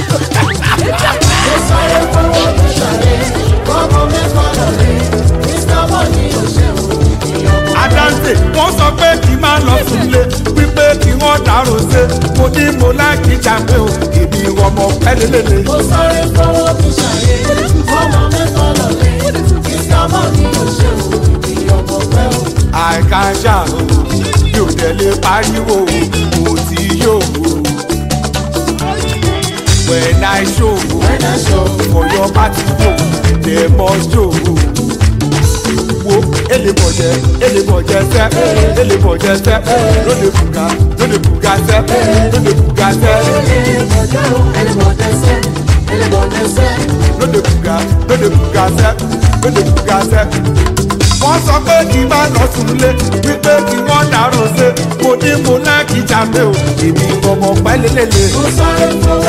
C: Adáǹtè wọ́n sọ pé kì í máa lọ súnlé wípé kì í wọ́n dàrú ṣe mo ní mo náà kì í ṣàgbé o èmi ọmọ pẹ́lẹ́lẹ́lẹ́. àìká ṣàrò yóò tẹ̀lé pariwo mo ti yóò when i show for your party yo dem must show wo elebọjẹ elebọjẹ sẹ elebọjẹ sẹ lóde buga lóde buga sẹ lóde buga sẹ lóde buga lóde buga sẹ lóde buga sẹ wọ́n sọ pé kí n bá lọ súnlé wípé kí wọ́n dàrú ṣe mo ní mo náà kí jáde o èmi ọmọ pẹ́lẹ́lẹ́lẹ́.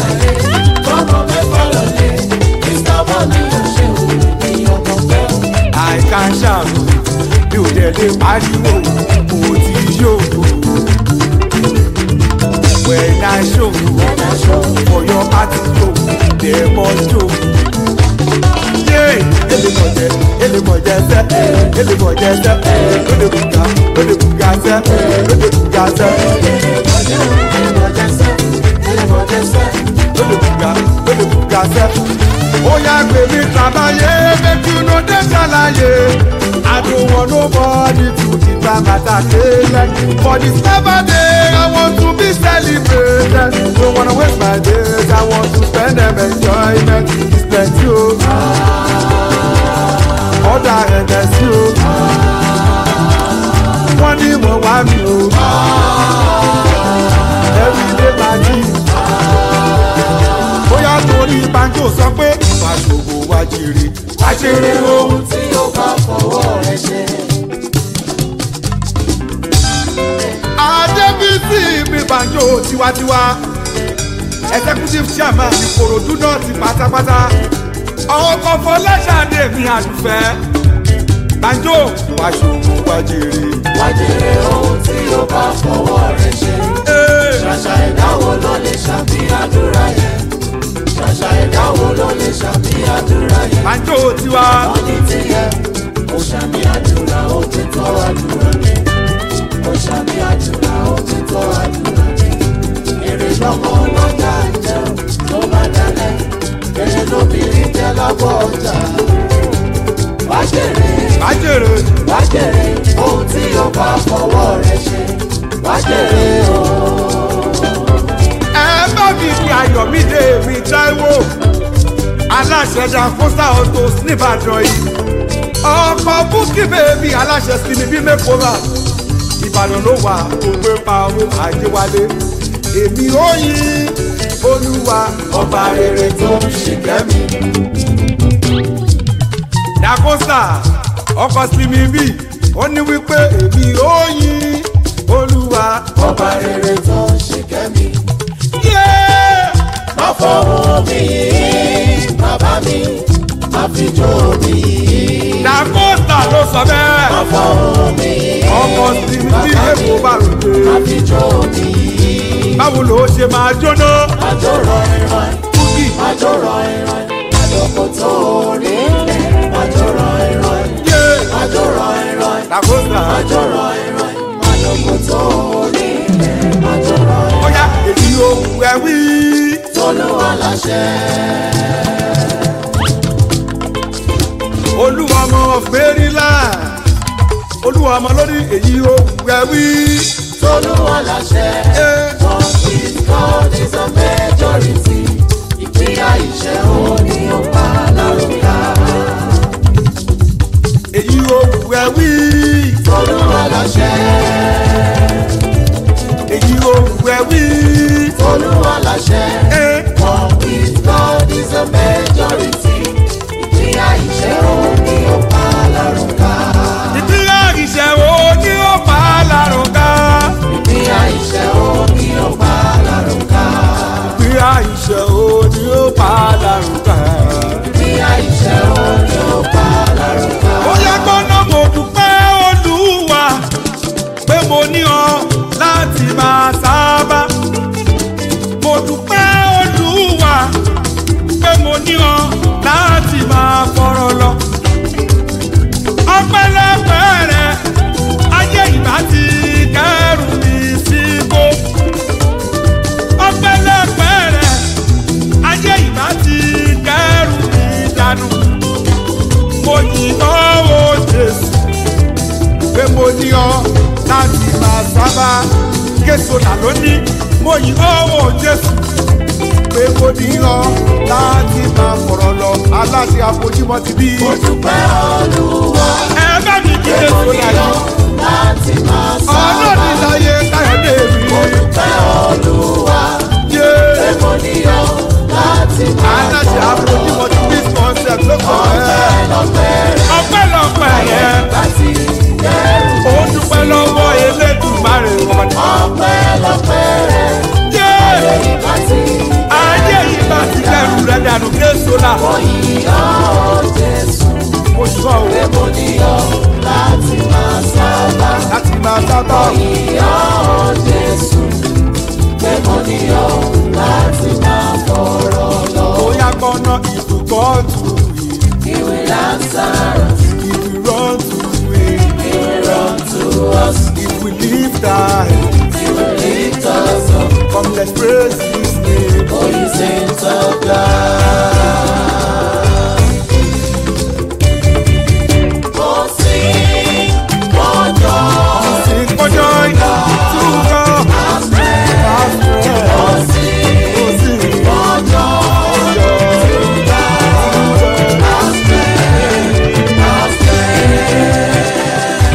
C: àìká ṣàrò mi ò dẹ̀ lè pariwo mo ti yóò when i show for your party yo dem must show. Yeah, elebọjẹ elebọjẹ sẹ elebọjẹ sẹ lóde buga lóde buga sẹ lóde buga sẹ lóde buga lóde buga sẹ. ó yá gbé mi travaye make you no dey ṣàlàyé. I don't want nobody to determine matter like for this never day I want to be celebrated. Don't wanna waste my days I want to spend them enjoyment. It's plenty o. Ọ̀dà ẹ̀dẹ̀ sí o. Wọ́n ní mo wá mi o. Everyday party. Bóyá torí banjo sọ pé ìfàṣòwò wá jèrè. Wá jèrè ohun tí ó bá fọwọ́ rẹ̀ ṣe. Adébísí mi banjo tiwantiwa. Executive chairman Ìkòròdú náà ti pátápátá. Ọkọ̀ Fọláṣadé mi àdùfẹ́. Banjo wá ṣòwò wá jèrè.
D: Wájèrè ohun tí ó bá fọwọ́ rẹ̀ ṣe.
C: Ee,
D: Ṣàṣà ìdáwó ló lè ṣàmì àdúrà yẹn. Ṣàṣà ìdáwó ló lè ṣàmì àdúrà yẹn.
C: Banjo tiwa.
D: Wọ́n ní tiẹ̀, ó ṣàmì àdúrà ó ti tọ́ àdúrà mi. Ó ṣàmì àdúrà ó ti tọ́ àdúrà mi. Èrè lọ́mọ ọlọ́jà jẹ́ ò tó bá dalẹ̀. Èrè lóbìnrin jẹ́ lábọ́ ọjà. Wájèrè
C: Bájèrè.
D: wájèrè ohun tí ó bá fọwọ́ rẹ̀ ṣe. Wájèrè o.
C: ẹ bá mi fi ayọ̀mídé mi aláṣẹ jàǹkóṣà autos nìbàdàn yìí ọkọ̀ búkì bèbí aláṣẹ sinmi bí mẹ́kọ́ra ìbàdàn ló wà tó gbé pa owó àjẹwálé èmi ò yin olúwa
D: ọba rere tó ń ṣìkẹ́ mi.
C: jàǹkóṣà ọkọ̀ sinmi bí ó ní wípé èmi ò yin olúwa
D: ọba rere tó ń ṣìkẹ́ mi.
C: yéé.
D: má fọwọ́ mi yìí bàbá mi má fi jó mi yìí.
C: Dakota ló sọ
D: má
C: bẹ́ẹ̀.
D: fọwọ́ mi yìí
C: Ọkọ̀ sí ní bí èkó bá ròde.
D: má fi jó mi yìí.
C: Báwo ló ṣe máa jóná?
D: àjò rọ̀ìrọ̀ì
C: Kúkì.
D: àjò rọ̀ìrọ̀ì àjòkò tó rí lẹ̀ àjò rọ̀ìrọ̀ì
C: Yé.
D: àjò rọ̀ìrọ̀ì
C: Dakota.
D: àjò rọ̀ìrọ̀ì àjòkò tó rí lẹ̀ àjò rọ̀ìrọ̀ì
C: Ó yá èyí ohun ẹ wí.
D: tolúwa láṣẹ.
C: Olúwa ọmọ of Maryland. Olúwa ọmọ lórí èyí ohun ẹ wí.
D: tolúwa láṣẹ.
C: Yé.
D: What is God is a majority. Ìpínyà ìṣẹ́ òní ọba lárúkà.
C: Èyí ohun ẹ wí.
D: Tolúwa láṣẹ.
C: Èyí ohun ẹ wí.
D: Tolúwa láṣẹ.
C: Ẹ.
D: What is God is a majority. Ìpínyà ìṣẹ́ òní ọba lárúkà.
C: Ìpínlẹ̀ ìṣẹ̀wò ni ó pa á lárúgá.
D: Ìpínyà ìṣẹ́ òní ọba lárúkà.
C: Ìpínlẹ̀ ìṣẹ̀wò ni ó pa á lárúgá.
D: Ìpínyà ìṣẹ́ òní ọba lárúkà.
C: ó yẹ gbọ́dọ̀ mo dúpẹ́ olúwa pé mo ní ọ láti máa sábà mo dúpẹ́ olúwa pé mo ní ọ láti máa fọ̀rọ̀ lọ ọpẹ́lọpẹ́ rẹ ayé ìbá ti kẹrù mi síbò ọpẹ́lọpẹ́ rẹ ayé ìbá ti kẹrù mi dànù mo yìn ọ́ o jésù pé mo ní ọ láti máa sábà kéṣọlá lónìí mo yìn ọ́ o jésù pé mo ní ọ láti máa fọ̀rọ̀ lọ aláṣẹ àfojúmọ́ ti bí.
D: Mo dúpẹ́ Olúwa.
C: ẹ bá mi kí kéṣọlá yìí
D: láti máa sábà.
C: ọlọ́ọ̀ni láyé káyọ̀dé mi.
D: Mo dúpẹ́ Olúwa.
C: yé
D: pé mo níyọ̀ láti máa
C: aláṣẹ àfojúmọ́ ti bí concept ló kọ̀ ẹ́
D: lọ́pẹ́ rẹ̀
C: ọpẹ́lọpẹ́ yẹn
D: láti kẹ́rù.
C: ó dúpẹ́ lọ́wọ́ elédùnmarè wọn.
D: Ọpẹ́ lọ́pẹ́ rẹ̀
C: yé.
D: ìgbà tí
C: ayé yìí bá ti kẹrù rẹ dànù kéṣọlá
D: mo yíyọ̀ Jésù.
C: mo sọ o
D: Pé mo níyọ̀ láti máa sábà.
C: láti máa sábà
D: Yíyọ̀ Jésù. Pé mo níyọ̀ láti máa fọ̀rọ̀ lọ.
C: bóyá gbọ́nà ìdúgbò tù yìí
D: He will answer us.
C: ìdúró tù yìí
D: He will run to us.
C: ìwì lífta
D: He will lift us up.
C: come let's praise his name.
D: For his saints of God. Oh, sing for joy.
C: sing for joy to God our strength.
D: Oh, sing
C: Oh, sing
D: for joy.
C: joy
D: To God, our strength, our strength.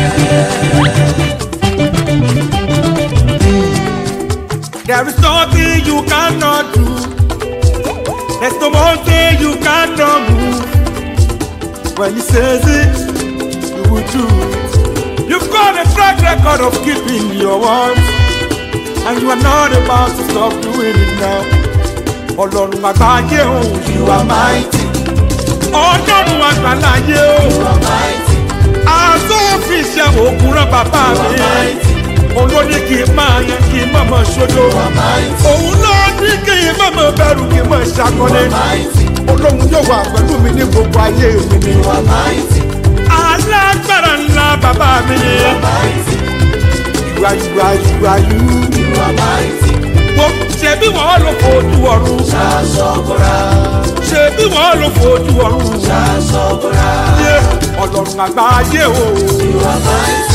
C: There is nothing you cannot do. There's no mountain you cannot move. When he says it, you will do it. You've got a track record of keeping your words, and you are not about to stop doing it now. Ọlọ́run àgbáyé o, you are mighty. Ọlọ́run àgbáláyé o,
D: You are mighty.
C: àtúnfi ṣe òkun rán bàbá
D: You are
C: mi.
D: mighty.
C: Olóní kì í máa yẹn kì í mọ̀mọ́ ṣojo.
D: You are mighty.
C: Òun ló ní kì í mọ̀mọ́ bẹ̀rù kì í mọ̀
D: You
C: ṣàkọlé.
D: are mighty.
C: Olóhun yóò wà pẹ̀lú mi ní gbogbo ayé mi ni.
D: You are mighty.
C: Alágbára ńlá bàbá mi ni.
D: You are mighty.
C: Ìwà ìwà ìwà yú.
D: You are mighty.
C: Wo ṣebí wọ́n ló fojú ọ̀run?
D: Ṣaṣọ́bùrà.
C: Ṣebí wọ́n ló fojú ọ̀run?
D: Ṣaṣọ́bùrà.
C: Yé ọlọ́run àgbáyé o.
D: You are mighty,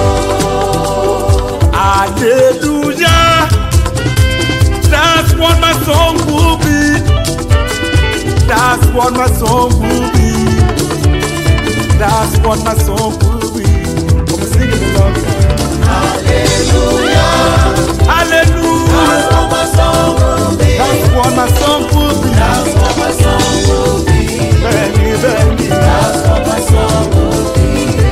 D: Lord.
C: Hallelujah. That's what my song will be. That's what what my song will be. That's what my song will be. Come and sing it along.
D: Hallelujah.
C: Hallelujah.
D: That's what my song will be.
C: That's what my song will be.
D: That's what my song will be.
C: Benny, Benny.
D: That's what my song will be.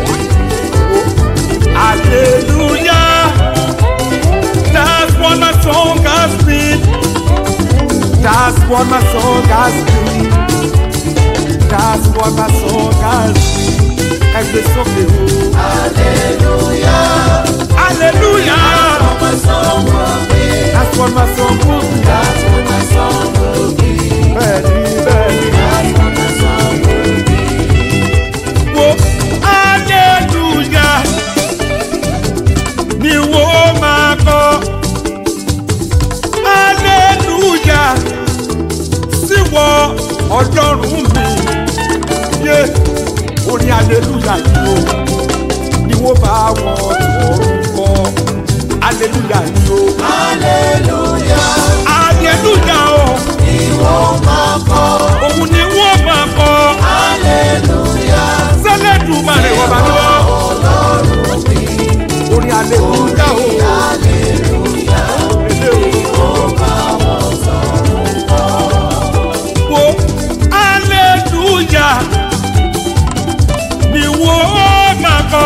C: Hallelujah. That's what my song has been. That's what my song has been. That's what my song has been. Ẹgbẹ́ sókè o.
D: Hallelujah.
C: Hallelujah.
D: What my song will be.
C: That's what my song will be.
D: That's what my song will be.
C: Bẹ́ẹ̀ni bẹ́ẹ̀ni.
D: That's what my song will be.
C: Wo hallelujah ni wo máa kọ. Hallelujah síwọ ọlọ́run mi. Yé orin hallelujah yìí o ni wo bá wọn tọrùn kọ. Hallelujah yìí o.
D: Hallelujah.
C: Hallelujah o.
D: Ìwọ máa kọ́.
C: Òun ni wọ́n máa kọ.
D: Hallelujah.
C: Sẹ́lẹ̀dùmarè wọ́n bá ní wọ́n.
D: Ọlọ́run mi.
C: Orin hallelujah o.
D: Hallelujah. Ìwọ máa wọ́n sọ̀rọ̀ kọ́.
C: wo hallelujah ni wo máa kọ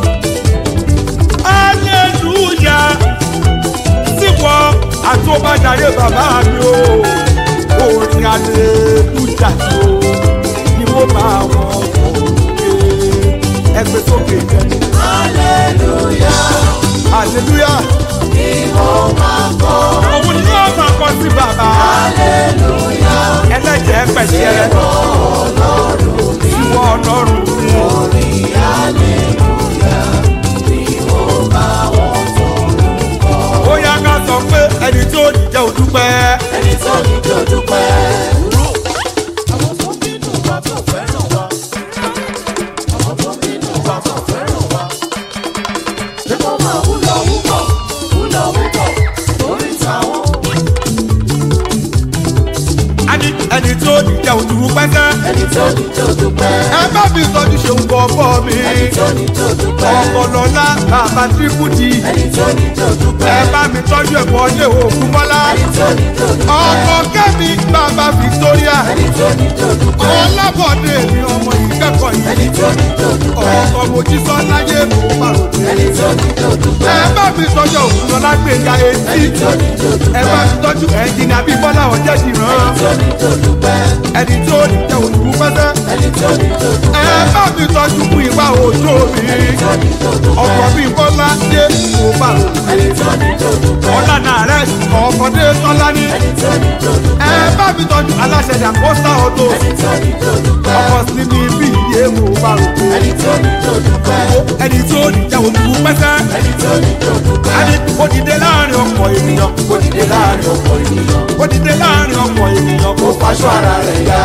C: hallelujah síwọ àtúbàjáde bàbá mi o orin hallelujah ni o ni wo máa wọn sókè ẹgbẹ́ sókè jẹ
D: Hallelujah.
C: hallelujah
D: Ìwọ máa kọ́.
C: òun ni yóò máa kọ sí bàbá
D: Hallelujah.
C: ẹlẹ́jẹ̀ pẹ̀sẹ̀
D: Ọlọ́run mi.
C: ìwọ ọlọ́run mi.
D: Orin hallelujah. Ìwọ máa wọ́n sọ̀rọ̀ kọ́.
C: ó yá ká sọ pé ẹni tó ní jẹ́ òdúpẹ́.
D: Ẹni tó ní kí o dúpẹ́. Àwọn tó bínú wa tó fẹ́ràn wa. Àwọn tó bínú wa tó fẹ́ràn wa. Ṣé kó máa wúlò wúkọ̀? Wúlò wúkọ̀ lórí táwọn.
C: a ní ẹni tó ní jẹ́ òdúpẹ́ sẹ́.
D: Ẹni tó ní kí o dúpẹ́.
C: ẹ bá mi tọ́jú ṣeun kọ́ bọ́ mi.
D: Ẹni tó ní kí o dúpẹ́.
C: ọ̀pọ̀lọ́lá bàbá tírípùtì.
D: Ẹni tó ní kí o dúpẹ́.
C: ẹ bá mi tọ́jú ẹ̀kọ́ ilé òkú mọ́lá.
D: Ẹni tó ní kí o dúpẹ́.
C: ọkọ kẹ́mi bàbá victoria.
D: Ẹni tó ní kí o dúpẹ́.
C: ọlọ́bọ̀dé mi ọmọ ìkẹ́kọ̀ọ́ yìí.
D: Ẹni tó ní kí o dúpẹ́.
C: ọkọ̀ mojísọ́ láyé mo máa rò pé.
D: Ẹni tó ní kí o dúpẹ́.
C: ẹ bá mi tọ́jú òkúrọ̀lá gbẹ̀ngà etí.
D: Ẹni tó ní kí o
C: ẹ bá
D: dúpẹ́.
C: mi tọ́jú ẹ̀jìnà bíi bọ́lá ọ̀jẹ̀ dìran.
D: Ẹni tó ní kí o dúpẹ́.
C: ẹni tó ní jẹ́ òdúpẹ́ sẹ́.
D: Ẹni tó ní kí o dúpẹ́.
C: ẹ bá mi tọ́jú fún ìwà òjò mi.
D: Ẹni tó ní kí o dúpẹ́.
C: ọkọ̀ mi bọ́lá dé mo bá rò pé.
D: Ẹni tó ní kí o dúpẹ́.
C: ọ̀là náà rẹ̀ ọkọ̀ dé tọ́lá ní.
D: Ẹni tó ní kí o dúpẹ́.
C: ẹ bá mi tọ́jú aláṣẹ àkóso ọ̀tọ̀.
D: Ẹni tó ní kí o dúpẹ́.
C: ọkọ̀ sí mi bí iye mo bá rò pé.
D: Ẹni tó ní kí o dúpẹ́.
C: ẹni tó ní jẹ́ òdúpẹ́ sẹ́.
D: Ẹni tó ní kí o dúpẹ́.
C: ẹni ó dìde láàrin ọkọ̀ ènìyàn.
D: Ó dìde láàrin ọ̀pọ̀ ènìyàn.
C: ó dìde láàrin ọkọ̀ ènìyàn.
D: Ó faṣọ ara rẹ̀ yá.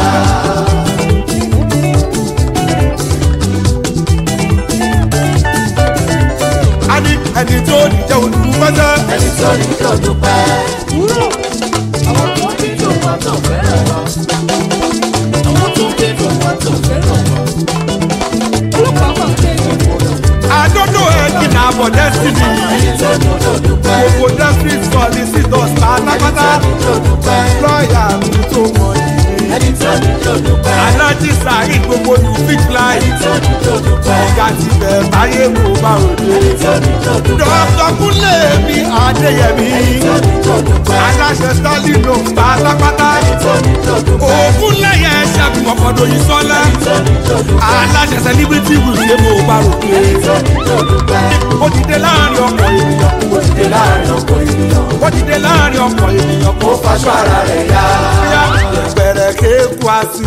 C: ẹni ẹni tó ní jẹ́ òdúpẹ́ sẹ́.
D: Ẹni tó ní kí o dúpẹ́. Àwọn tó bí tó wá tó fẹ́ràn wa. Àwọn tó bí tó wá tó fẹ́ràn wa. Olùkọ́ máa ń tẹ̀lé ìwọ̀n.
C: àdódò ẹ̀jìnà àbọ̀ destiny.
D: Ẹni tó ní kí o dúpẹ́.
C: gbogbo destiny solicitors pátápátá.
D: Ẹni tó ní kí o dúpẹ́.
C: lọ́ọ̀yà mi tó mọ̀ yìí.
D: Ẹni tó ní kí o dúpẹ́.
C: alájí sàárín gbogbo ní big line.
D: Ẹni tó ní kí o dúpẹ́.
C: ọ̀gá ti bẹ̀ báyé mo bá òde.
D: Ẹni tó ní kí o dúpẹ́.
C: dọ́kítọ̀ kúnlẹ̀ mi adéyẹmí.
D: Ẹni tó ní kí o dúpẹ́.
C: aláṣẹ stanley ló ń pátápátá.
D: Ẹni tó ní kí o dúpẹ́.
C: òògùn lẹ́yẹ ṣẹ́gun ọ̀pọ̀dọ̀ yìí sọ́lá.
D: Ẹni tó ní kí o dúpẹ́.
C: aláṣẹ celebrity wùsùlẹ̀ mo bá òde.
D: Ẹni tó ní kí o dúpẹ́.
C: ó ti dé láàrin ọkọ̀ ènìyàn.
D: Ó dìde láàrin ọ̀pọ̀ ènìyàn.
C: ó ti dé láàrin ọkọ̀ ènìyàn.
D: Ó faṣọ ara rẹ̀ yá.
C: yẹpẹrẹ kéku asi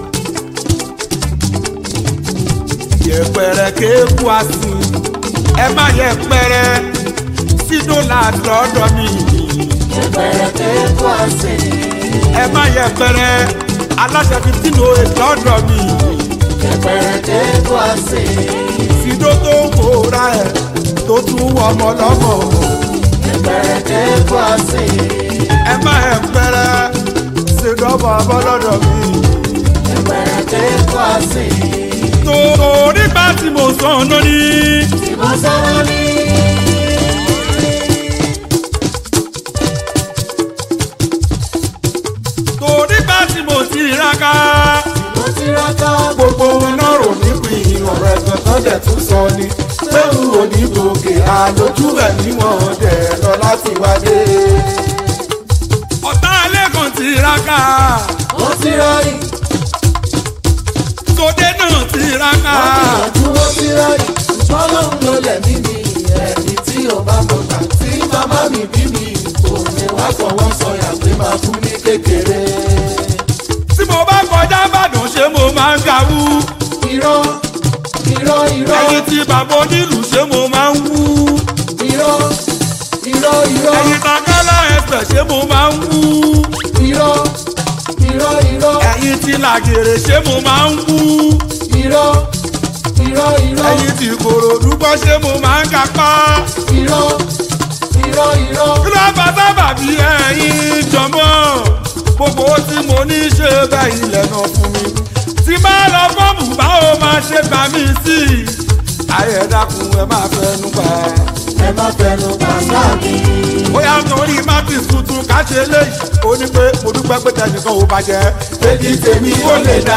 C: yẹpẹrẹ kéku asi ẹ má yẹpẹrẹ sínú làdọdọ mi
D: Ẹgbẹ̀rẹ̀ kéèkó àsè.
C: ẹ má yẹpẹrẹ aláṣẹ fifteen oh eight lọdọ mi
D: Ẹgbẹ̀rẹ̀ kéèkó àsè.
C: sídó tó ń wòra ẹ tó tún wọ ọmọ lọmọ
D: Ẹgbẹ̀rẹ̀ kéèkó àsè.
C: ẹ má yẹpẹrẹ sídó bọ ọmọ lọdọ mi
D: kó àsè.
C: torí bá tí mo sàn lórí.
D: tí mo sọ̀rọ̀ ní.
C: torí bá tí mo ti raka.
D: mo ti rákà gbogbo ohun náà rò nípìn ọ̀rọ̀ ẹ̀gbọ́n tó dẹ̀ tún sọ ni. pẹ̀lú onígbòkè àlòjù ẹ̀ níwọ̀n dẹ̀ lọ láti wáyé.
C: ọ̀tá lẹ́kàn ti raka.
D: mo ti rárí
C: sóde náà ti raka.
D: àgbìyànjú mo ti rárí fọlọ́run ló lẹ̀ mí mi ẹ̀mí tí ò bá mọ̀ gbà tí màmá mi bí mi kò ní wá fọwọ́ sọyà pé máa kú ní kékeré.
C: tí mo bá kọjá ìbàdàn ṣé mo máa ń gawú.
D: irọ́ irọ́ irọ́
C: ẹyin tí bàbá onílù ṣé mo máa ń wú.
D: irọ́ irọ́ irọ́
C: ẹyin takálá ẹsẹ̀ ṣé mo máa ń wú.
D: irọ́ irọ́ irọ́
C: ẹyin tí làgèrè ṣé mo máa ń wú.
D: irọ́ irọ́ irọ́
C: ẹyin tí kòròdú gbọ́ ṣé mo máa ń kápá.
D: irọ́ irọ́ irọ́
C: kí ló bá sábà bí ẹyin jọmọ́ gbogbo tí mo ní ṣe bẹ́ẹ̀ ilẹ̀ náà fún mi. tí bá lọ fọ́ọ̀mù báwo máa ṣe gbà mí sí i. ayé dákun ẹ máa fẹnu pa.
D: ẹ má fẹnu pàṣẹ mi.
C: bóyá torí martins tuntun ká ṣe léyìí ó ní pé mo dúpẹ́ pé tẹnìkan ò bàjẹ́.
D: èdè tèmi ó lè dá.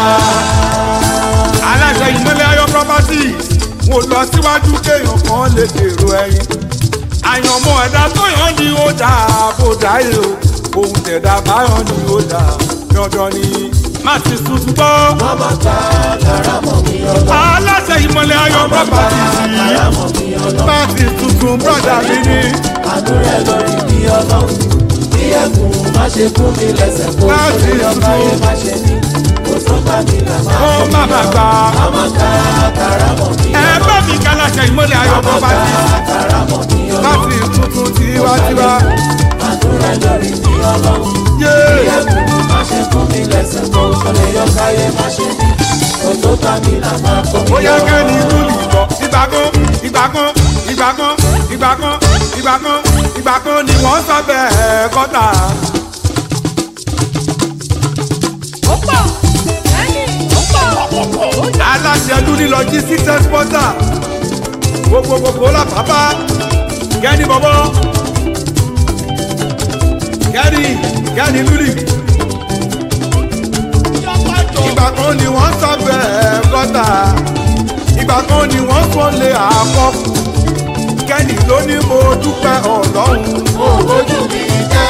C: aláṣẹ ìmọ̀lẹ̀ ayọ̀ properties mo lọ síwájú kéèyàn kan lè dèrò ẹyin. àyànmọ́ ẹ̀dá tó yàn ni ó dà bó dáyé o ohun tẹ̀dá báyọ̀ ni ó dà dandan ni martins tuntun gbọ́.
D: wọ́n máa ta karamọ̀ mi ọlọ́.
C: aláṣẹ ìmọ̀lẹ̀ ayọ̀ properties yìí
D: karamọ̀ mi ọlọ́.
C: martins tuntun brọ́dà mi ní.
D: àánú rẹ̀ lórí mi ọlọ́run. bí ẹkùn má ṣe fún mi lẹ́sẹ̀ kó
C: Láti
D: sórí ọba
C: tuntun.
D: yẹn má ṣe ní. kó tó bá mi là máa
C: ó má má gbà
D: wọ́n máa ta karamọ̀ mi
C: ẹ
D: ọlọ́.
C: bá mi kálàṣẹ ìmọ̀lẹ̀ ayọ̀
D: wọ́n máa
C: properties
D: ta karamọ̀ mi ọlọ́.
C: martins tuntun tiwantiwa.
D: àánú rẹ̀ lórí mi ọlọ́run. bí
C: yéé.
D: ẹkùn má ṣe fún mi lẹ́sẹ̀ kó sórí ọba yẹn má ṣe ní. kó tó bá mi là máa kọ́ mi
C: bóyá
D: ọlọ́run.
C: kẹ́ni ìlú nìbọ̀ ìgbà kan ìgbà kan ìgbà kan ìgbà kan ìgbà kan ìgbà kan ni wọ́n sọ bẹ́ẹ̀ kọ́tà. aláṣẹ lúni logistics exporter gbogbo gbogbo la bàbá kẹ́ni bọ̀bọ̀ kẹ́ni kẹ́ni lúni. ìgbà kan ni wọ́n sọ bẹ́ẹ̀ kọ́tà ìgbà kan ni wọ́n sọ lé àkọ́ kẹ́ni ló ní mo dúpẹ́ ọlọ́run
D: ojú mi jẹ́.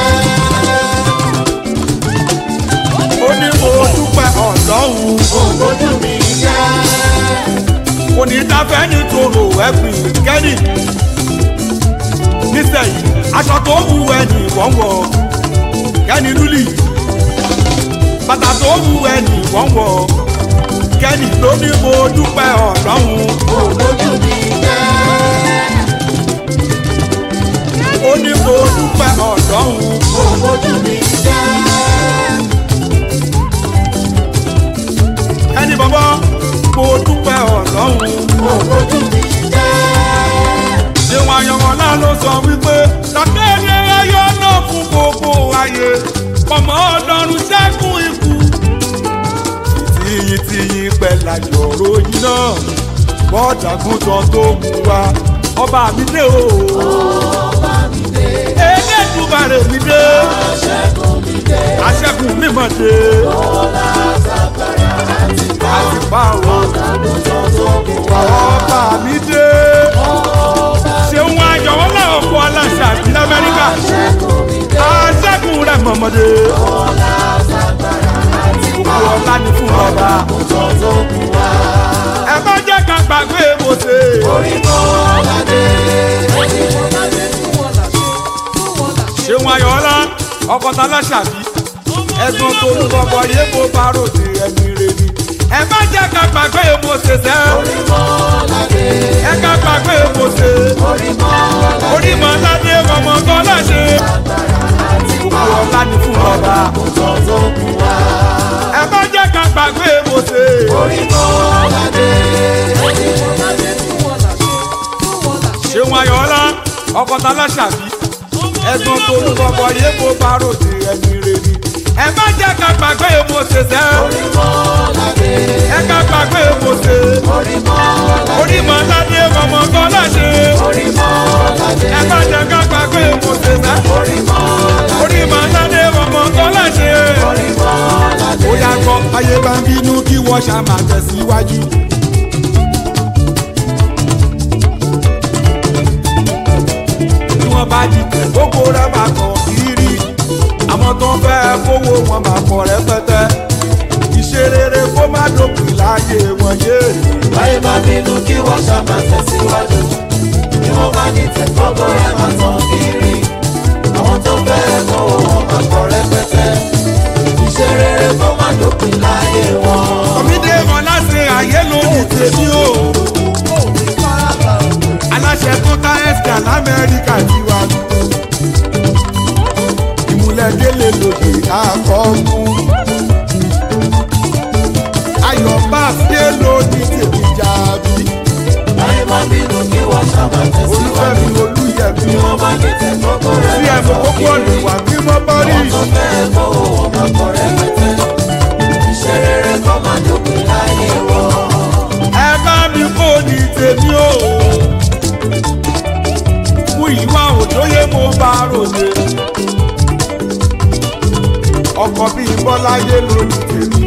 C: ó ní mo dúpẹ́ ọlọ́run
D: ojú mi jẹ́.
C: kò ní dáfẹ́ nítorò ẹ̀gbìn kẹ́ni nísẹ̀yìn aṣọ tó wù ẹni wọ́nwọ́ kẹ́ni lúlì bàtà tó wù ẹni wọ́nwọ́ kẹ́ni ló ní mo dúpẹ́ ọlọ́run
D: ojú mi jẹ́.
C: ó ní mo dúpẹ́ ọlọ́run.
D: ojú mi jẹ́.
C: ẹni bọ́bọ́ mo dúpẹ́ ọlọ́run.
D: ojú mi jẹ́.
C: ṣéwọn ayọ̀mọ̀lá ló sọ wípé lọ́kẹ́rẹ́ ayọ̀ náà fún gbogbo ayé ọmọ ọlọ́run ṣẹ́gun ikú. tìyìn tìyìn pẹ̀lú àjọrò yìí náà bọ́ọ̀dàgùntàn tó mú wa ọba mi dé o. elédùmarè mi dé aṣẹ́gun mi mọ̀ dé àti pa o ọba mi dé ṣeun ayọ̀wọ́ náà kó aláṣẹ àti lamẹ́ríkà aṣẹ́gun rẹ̀ mọ̀mọ́dé gbogbo ọlá ni fún ọba ẹ má jẹ́ ká gbàgbé mọ̀ọ́sẹ̀ ṣeun ayọ̀ọ́lá ọkọ̀tà aláṣàbí ẹ̀gbọ́n tó ń bọ̀bọ̀ yé mo bá ròde ẹ̀mí rẹ̀ ni ẹ má jẹ́ ká gbàgbé mọ̀ọ́sẹ̀ sẹ́ ẹ ká gbàgbé mọ̀ọ́sẹ̀ orímọ̀ aládé ọmọ kan láṣẹ gbogbo ọlá ni fún ọba ẹ má jẹ́ ká gbàgbé mọ̀ọ́sẹ̀ ṣeun ayọ̀ọ́lá ọkọ̀tà aláṣàbí ẹ̀gbọ́n tó ń bọ̀bọ̀ yé mo bá ròde ẹ̀mí rẹ̀ ni ẹ má jẹ́ ká gbàgbé mose sẹ́
D: orí mọ́ládé
C: ẹ ká gbàgbé mose
D: orí mọ́ládé
C: orí mọ́ládé ọmọ kọ́ládé
D: orí mọ́ládé
C: ẹ má jẹ́ ká gbàgbé mose sẹ́
D: orí mọ́ládé
C: orí mọ́ládé ọmọ kọ́ládé.
D: orí mọ́ládé
C: ó yà kọ́ ayé bá ń bínú kí wọ́n ṣá máa tẹ̀síwájú. bí wọ́n bá dìtẹ̀ gbogbo rẹ̀ máa kàn kiri àwọn tó ń fẹ́ kówó wọn máa pọ̀ rẹpẹtẹ ìṣe rere kó má dópin láàyè wọn yé.
D: báyìí bá bínú kí wọ́n ṣàmà tẹ̀síwájú bí wọ́n bá ní tẹ̀gbọ́gbọ́ rẹ̀ máa tán kiri àwọn tó fẹ́ kówó wọn máa pọ̀ rẹpẹtẹ iṣẹ́ rere kó má dópin láyé wọn.
C: kọ́mídé wọn láti ayé lónìí tèmi o aláṣẹ tó tá ẹ̀sìkà lamẹ́ríkà ti wá lù. ìmúlẹ̀délé lòdì àkọ́kù. ayọ̀ bá dé lónìí tèmi jàbí.
D: báyìí bá bínú kí wọ́n ṣàmà
C: olúfẹ́mi
D: tẹ̀síwájú
C: olúyẹ̀mí.
D: bí wọ́n bá ní tẹ̀gbọ́gbọ́ rẹ̀
C: bí
D: máa
C: ẹ̀fọ́
D: tán
C: kókó lè
D: kiri
C: wà bí mo bọ́ rí.
D: àwọn tó fẹ́ kówó wọn máa pọ̀ rẹpẹtẹ iṣẹ́ rere kó má dópin láyé wọn.
C: ẹ bá mi kó ní tèmi o. mú ìwà òjòyè mo bá ròde. ọkọ̀ bíi bọ́láyé lónìí tèmi.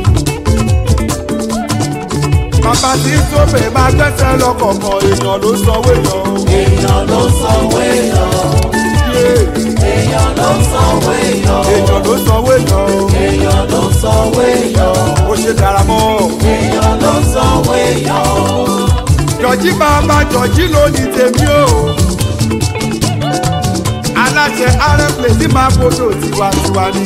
C: bàbá tí ń sóbè máa gbẹ́sẹ̀ lọ́kọ̀ọ̀kan èèyàn ló sanwó èèyàn o.
D: èèyàn ló sanwó èèyàn
C: Yé,
D: èèyàn ló sanwó èèyàn
C: èèyàn ló sanwó èèyàn o.
D: èèyàn ló sanwó èèyàn
C: ó ṣe dára mọ́ ọ.
D: èèyàn ló sanwó èèyàn
C: jọ̀jí bàbá jọ̀jí lónìí tèmi o. aláṣẹ arẹ́pẹ̀ tí máa gbọdọ̀ tiwantiwa ni.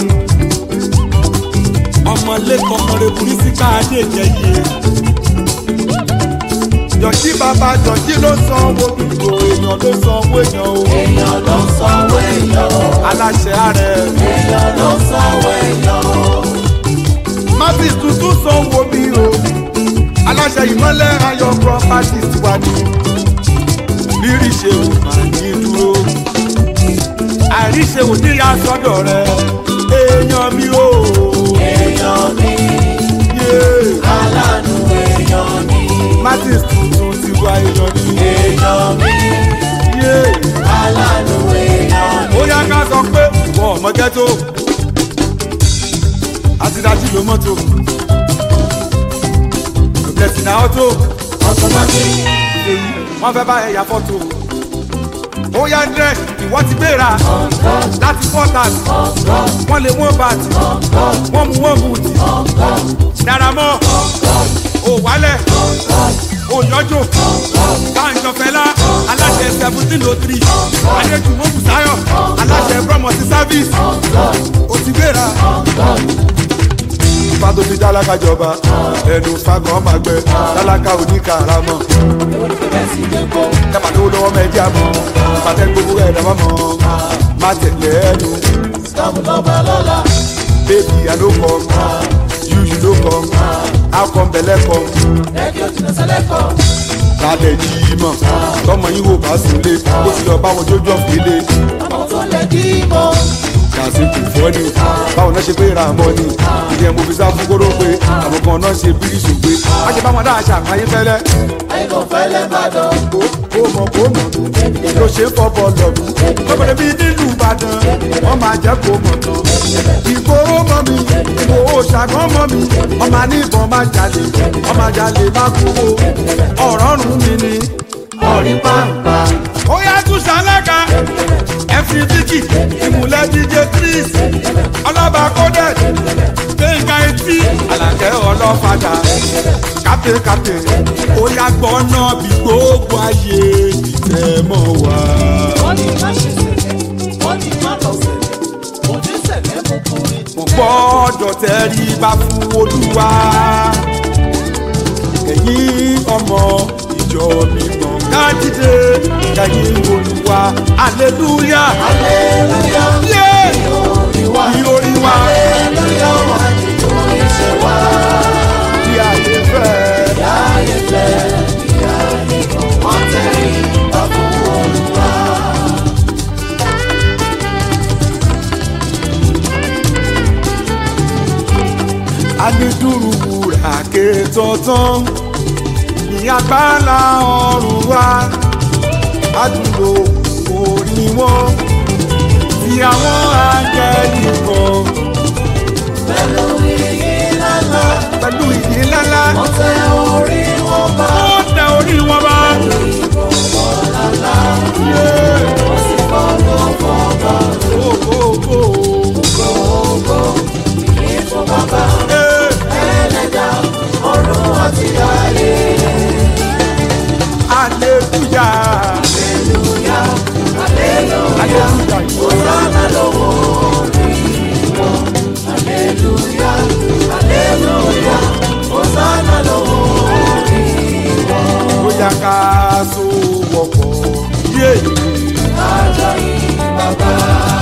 C: ọmọlẹ́kọ̀ọ́ ọmọdébùrí sí káàdé jẹyẹ. jọ̀jí bàbá jọ̀jí ló sanwó gbogbo èèyàn ló sanwó èèyàn o.
D: èèyàn ló sanwó èèyàn
C: aláṣẹ arẹ.
D: èèyàn ló sanwó èèyàn
C: mábì tuntun sanwó mi o. aláṣẹ ìmọ̀lẹ́ ayọ̀ properties tiwa ni. rírì ṣe ò máa ní dúró àìríṣe ò ní ya sọ́dọ̀ rẹ̀ èèyàn mi ò
D: èèyàn mi
C: yé
D: aláàánú èèyàn mi
C: martins tuntun ti wá èèyàn mi
D: èèyàn mi
C: yé
D: aláàánú èèyàn mi
C: ó yá ká sọ pé wọ́n ọmọ ghetto àti dájú ló mọ́tò blessing na auto
D: ọ̀tọ̀mọ́tì
C: èyí wọ́n fẹ́ bá ẹ̀yà fọ́tò ó yá dress ìwọ ti gbéra láti quarters wọ́n lè wọ́n bàtì wọ́n mú wọ́n bùtì daramọ́ ò wálẹ̀ ò yọjò báńjọfẹ́lá aláṣẹ seventeen oh three adéjúmọ́ bùsáyọ̀ aláṣẹ promote service ó ti gbéra fàtó ti tálákà jọba ẹnu fagbọn máa gbẹ tálákà oníkàràmọ dábàá lówó lọ́wọ́ mẹ́jì àmọ́ pàtẹ́ gbogbo ẹ̀ dábàá mọ́ má tẹ̀lé ẹnu
D: sọ́mu lọ́ba lọ́la
C: baby i no come you you no come how come belle come
D: rédíò jìnnà sẹ́lẹ̀kọ̀
C: lálẹ́ yìí mọ̀ tọmọ yín wò bá sílé ó ti lọ bá wọn jójú ọ̀fìlẹ̀
D: àwọn tó lè dì í mọ́
C: kàṣí kò fọ́ ni báwọn náà ṣe pé ra àmọ́ ni ìyẹn mo fi sá fún kóró pé àwọn kan náà ṣe bíríṣù pé a ṣe báwọn dáa ṣàpáyé fẹ́lẹ́
D: àìkò fẹ́lẹ́ bàdàn
C: kó kó mọ̀ kó mọ̀ ló ṣe fọ́ bọ́ọ̀lù ọ̀gbìn lọ́kọ̀dé bíi nílùú ìbàdàn wọ́n máa jẹ́ kó mọ̀ tán ìgboro mọ́ mi ìgbòho ṣàgán mọ́ mi ọmọ aníbọn máa jalè ọmọ ajalè má kówó ọ̀rọ̀ rùn mí ni
D: ọ̀rí pàǹpà
C: ó yá tún ṣàlágà ẹ̀fì díkì ìmùlẹ̀ díje tris ọlọ́ba kódẹ̀ gbẹ̀ngà etí alàkẹ́ ọlọ́fadà kápẹ́ kápẹ́ ó yá gbọ́ náà bí gbogbo ayé ìtẹ́ mọ́ wá.
D: wọ́n ní má ṣe sẹ̀lẹ̀ wọ́n ní má lọ sẹ̀lẹ̀ òní sẹ̀lẹ̀ mú kúrin
C: mo gbọ́dọ̀ tẹ́rí bá fún olúwa ẹ̀yin ọmọ ìjọ mímọ́ kájídé kẹ́yìn olúwa aleluya
D: aleluya
C: yé
D: oríwá
C: ìorí wa
D: aleluya wà nínú iṣẹ́ wa
C: bí ayé fẹ́.
D: láyé fẹ́ ìyá nìkan wọ́n tẹ̀lé bá fún olúwa.
C: anidúró wúrà ké tọ̀tán ní agbára ọ̀run wa àdúró orí wọn tí àwọn áńgẹ́lì kan
D: pẹ̀lú iyì lálá
C: pẹ̀lú ìdí ńláńlá
D: wọ́n tẹ orí wọn bá
C: ó tẹ orí wọn bá.
D: ìbọ̀wọ̀ lálá
C: Yeah.
D: wọ́n sì fọ́nà fọ́nà
C: Oh, oh, oh.
D: gbogbo ìyí fún bàbá
C: Eh,
D: ẹlẹ́dà ọ̀run àti ayé.
C: Hallelujah.
D: Hallelujah, hallelujah,
C: Hallelujah.
D: Hosanna lówó orí wọn. Hallelujah, hallelujah, Hosanna lówó orí wọn.
C: Bóyá ká so wọ̀pọ̀. Yeah.
D: Kájọ yìí bàbá.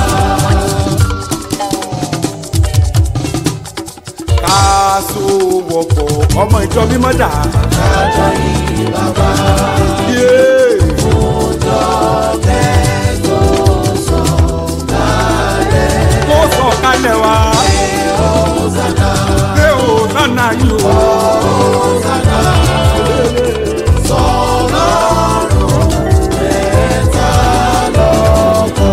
C: Ká so wọ̀pọ̀. Ọmọ ìjọ mímọ́ dà.
D: Kájọ yìí bàbá.
C: Yeah.
D: Ọjọ́ tẹ́tọ́ sọ kálẹ̀.
C: Kó sọ kalẹ̀ wá.
D: Hosanna,
C: Pé o nánà yìí o.
D: Hosanna, sọlọ́run mẹ́ta lọ́kàn.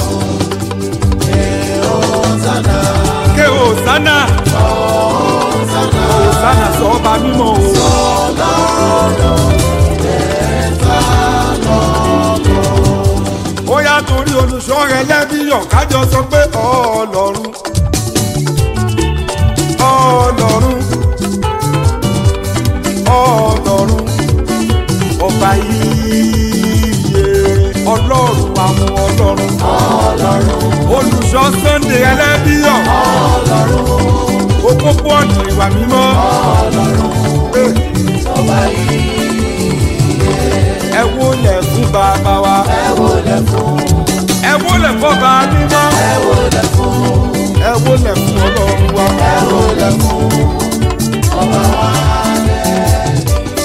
D: Hosanna,
C: Ké o sánà.
D: Hosanna,
C: O sánà sọ ọba mímọ́ o.
D: sọlọ́run mẹ́ta lọ́kàn.
C: Ó yá torí olùṣọ́ rẹ lẹ́bíyàn kájọ sọ pé ọlọ́run. Ọlọ́run. Ọlọ́run. Ọba yíyẹ ọlọ́run àwọn ọlọ́run.
D: Ọlọ́run,
C: Olùṣọ́ Sunday ẹlẹ́bíyàn.
D: Ọlọ́run,
C: Òpópó ọ̀nà ìwà mímọ́.
D: Ọlọ́run,
C: Eh,
D: ọba yìí
C: Ẹ wólẹ̀ fún bàbá wa.
D: ẹ wọlé fún,
C: Ẹ wólẹ̀ fọ́ba mímọ́.
D: ẹ wọlé fún,
C: Ẹ wólẹ̀ fún ọlọ́run wa.
D: ẹ wọlé fún, ọba wa lẹ́yìn.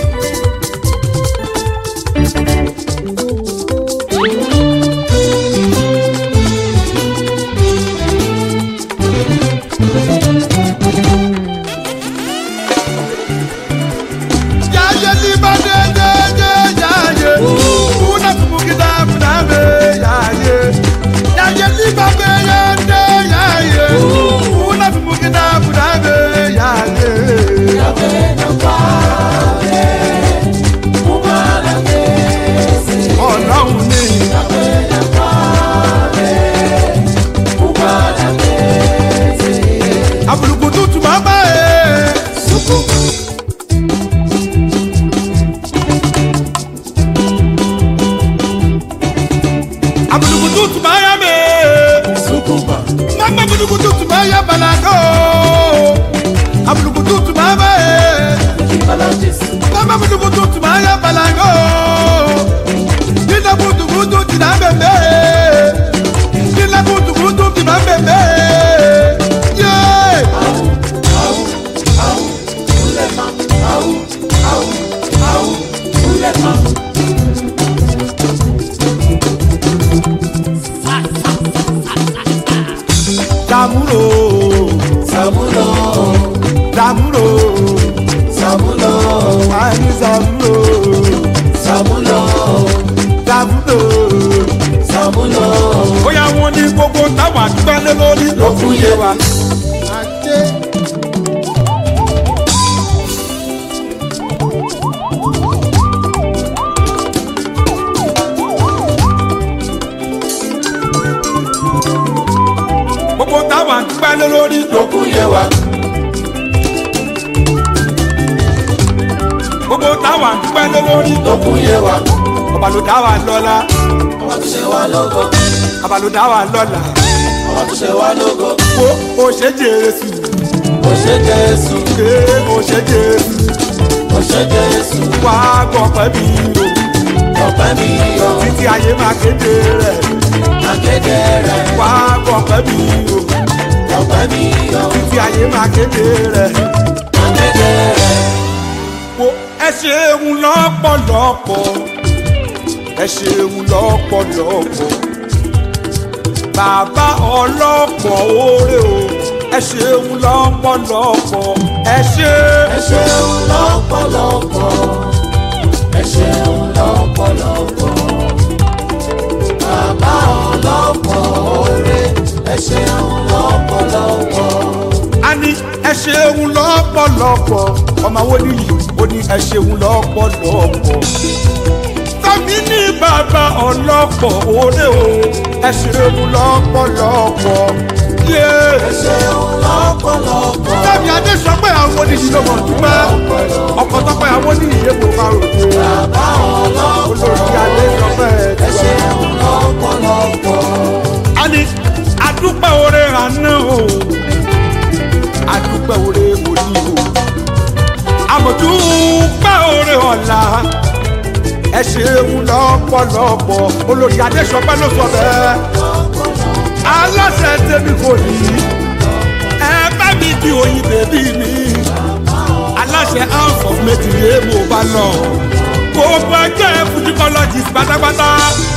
C: Yaye liba de de de yaye. Una kumukida munabe yaye. Yaye liba be ye de yaye. Una kumukida munabe yaye. Ọlọ́run ni àbùrùkù tútù máa bá ẹ. Àbùrùkù tútù máa yá mi. Mama àbùrùkù tútù máa yá balago. Àbùrùkù tútù máa bá ẹ. Mama àbùrùkù tútù máa yá balago. Nínú kùtùkùtù jìnnà bẹ̀bẹ̀. Nínú kùtùkùtù jìnnà bẹ̀bẹ̀. Yeah. Damuro,
D: Samulo,
C: Damuro,
D: Samulo,
C: Ani Damuro,
D: Samulo,
C: Damuro.
D: Samulo,
C: Bóyá wọn ní gbogbo táwọn àdúgbò lórí ló fún yé wa. Gbogbo táwọn àdúgbò lórí ló
D: lókun yé wa,
C: gbogbo táwọn àdúgbò lórí ló
D: lókun yé wa,
C: ọba ló dá wa lọ́la
D: ọba tó ṣe wá lógo,
C: ọba ló dá wa lọ́la
D: ọba tó ṣe wá lógo,
C: wo o ṣe Jésù
D: ó ṣe Jésù,
C: ṣe o ṣe Jésù
D: ó ṣe Jésù,
C: wá gbọ̀pẹ́ mi o
D: ọpẹ́ mi yọ,
C: títí ayé máa kéde rẹ̀
D: akéde rẹ̀,
C: wá gbọ̀pẹ́ mi o
D: ọpẹ́ mi yọ,
C: títí ayé máa kéde rẹ̀
D: akéde rẹ̀,
C: wo ẹ ṣeun lọ́pọ̀lọpọ̀ ẹ ṣeun lọ́pọ̀lọpọ̀ bàbá ọlọ́pọ̀ oore o ẹ ẹ ṣeun lọ́pọ̀lọpọ̀ ẹ ṣe.
D: ẹ ṣeun lọ́pọ̀lọpọ̀ ẹ ṣeun lọ́pọ̀lọpọ̀ bàbá ọlọ́pọ̀ oore ẹ ṣeun lọ́pọ̀lọpọ̀
C: a ní ẹ ṣeun lọ́pọ̀lọpọ̀ ọmọ wo nìyí ó ní ẹ ṣeun lọ́pọ̀lọpọ̀ tàbí ní bàbá ọlọ́pọ̀ òde o ẹ ṣeun lọ́pọ̀lọpọ̀ yé.
D: ẹ ṣeun lọ́pọ̀lọpọ̀
C: tàbí adé sọ pé àwọn oníṣìí ló mọ̀ dúpẹ́ ọkọ̀ tó pé àwọn oníṣìí yé kó máa rò dé
D: bàbá ọlọ́pọ̀
C: olórí adé sọ pé ẹ
D: ẹ ṣeun lọ́pọ̀lọpọ̀
C: a ní adúpẹ́ oore àná o adúpẹ́ oore òní o àmọ̀dúpẹ́ oore ọ̀la ẹ ṣeun lọ́pọ̀lọpọ̀ olórí adéṣọpẹ́ ló sọ bẹ́ẹ̀ aláṣẹ tèmi kò ní ẹ bá mi di oyin bèbí mi aláṣẹ house of méjìlé mo bá lọ gbogbo ẹgbẹ́ fujicologist pátápátá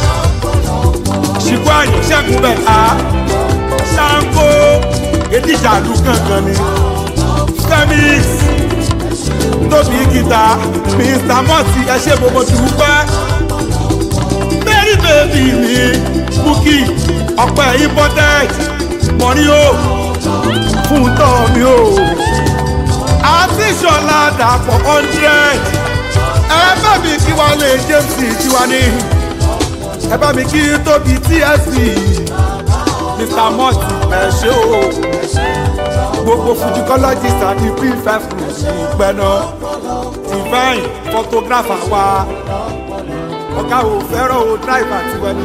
C: ṣìkú àyè ṣẹ́gun bẹ̀ á ṣáńkó edíjàlú kankan ni femix tóbi gita mr mọ́tì ẹṣẹ́ gbogbo dùpẹ́ mary baby mi bukki ọ̀pẹ imported mọ̀rí o fún tọ́ mi o àti ìṣọ̀lá dàpọ̀ hundred ẹ bá mi kí wọ́n lè james tiwa ní ẹ bá mi kí tóbi tsp mr mọ́tì ẹ ṣé o gbogbo fujicologist àti p5 ìpẹ́nà divine photographer wa ọ̀gá ò fẹ́ràn o driver tiwọn ni.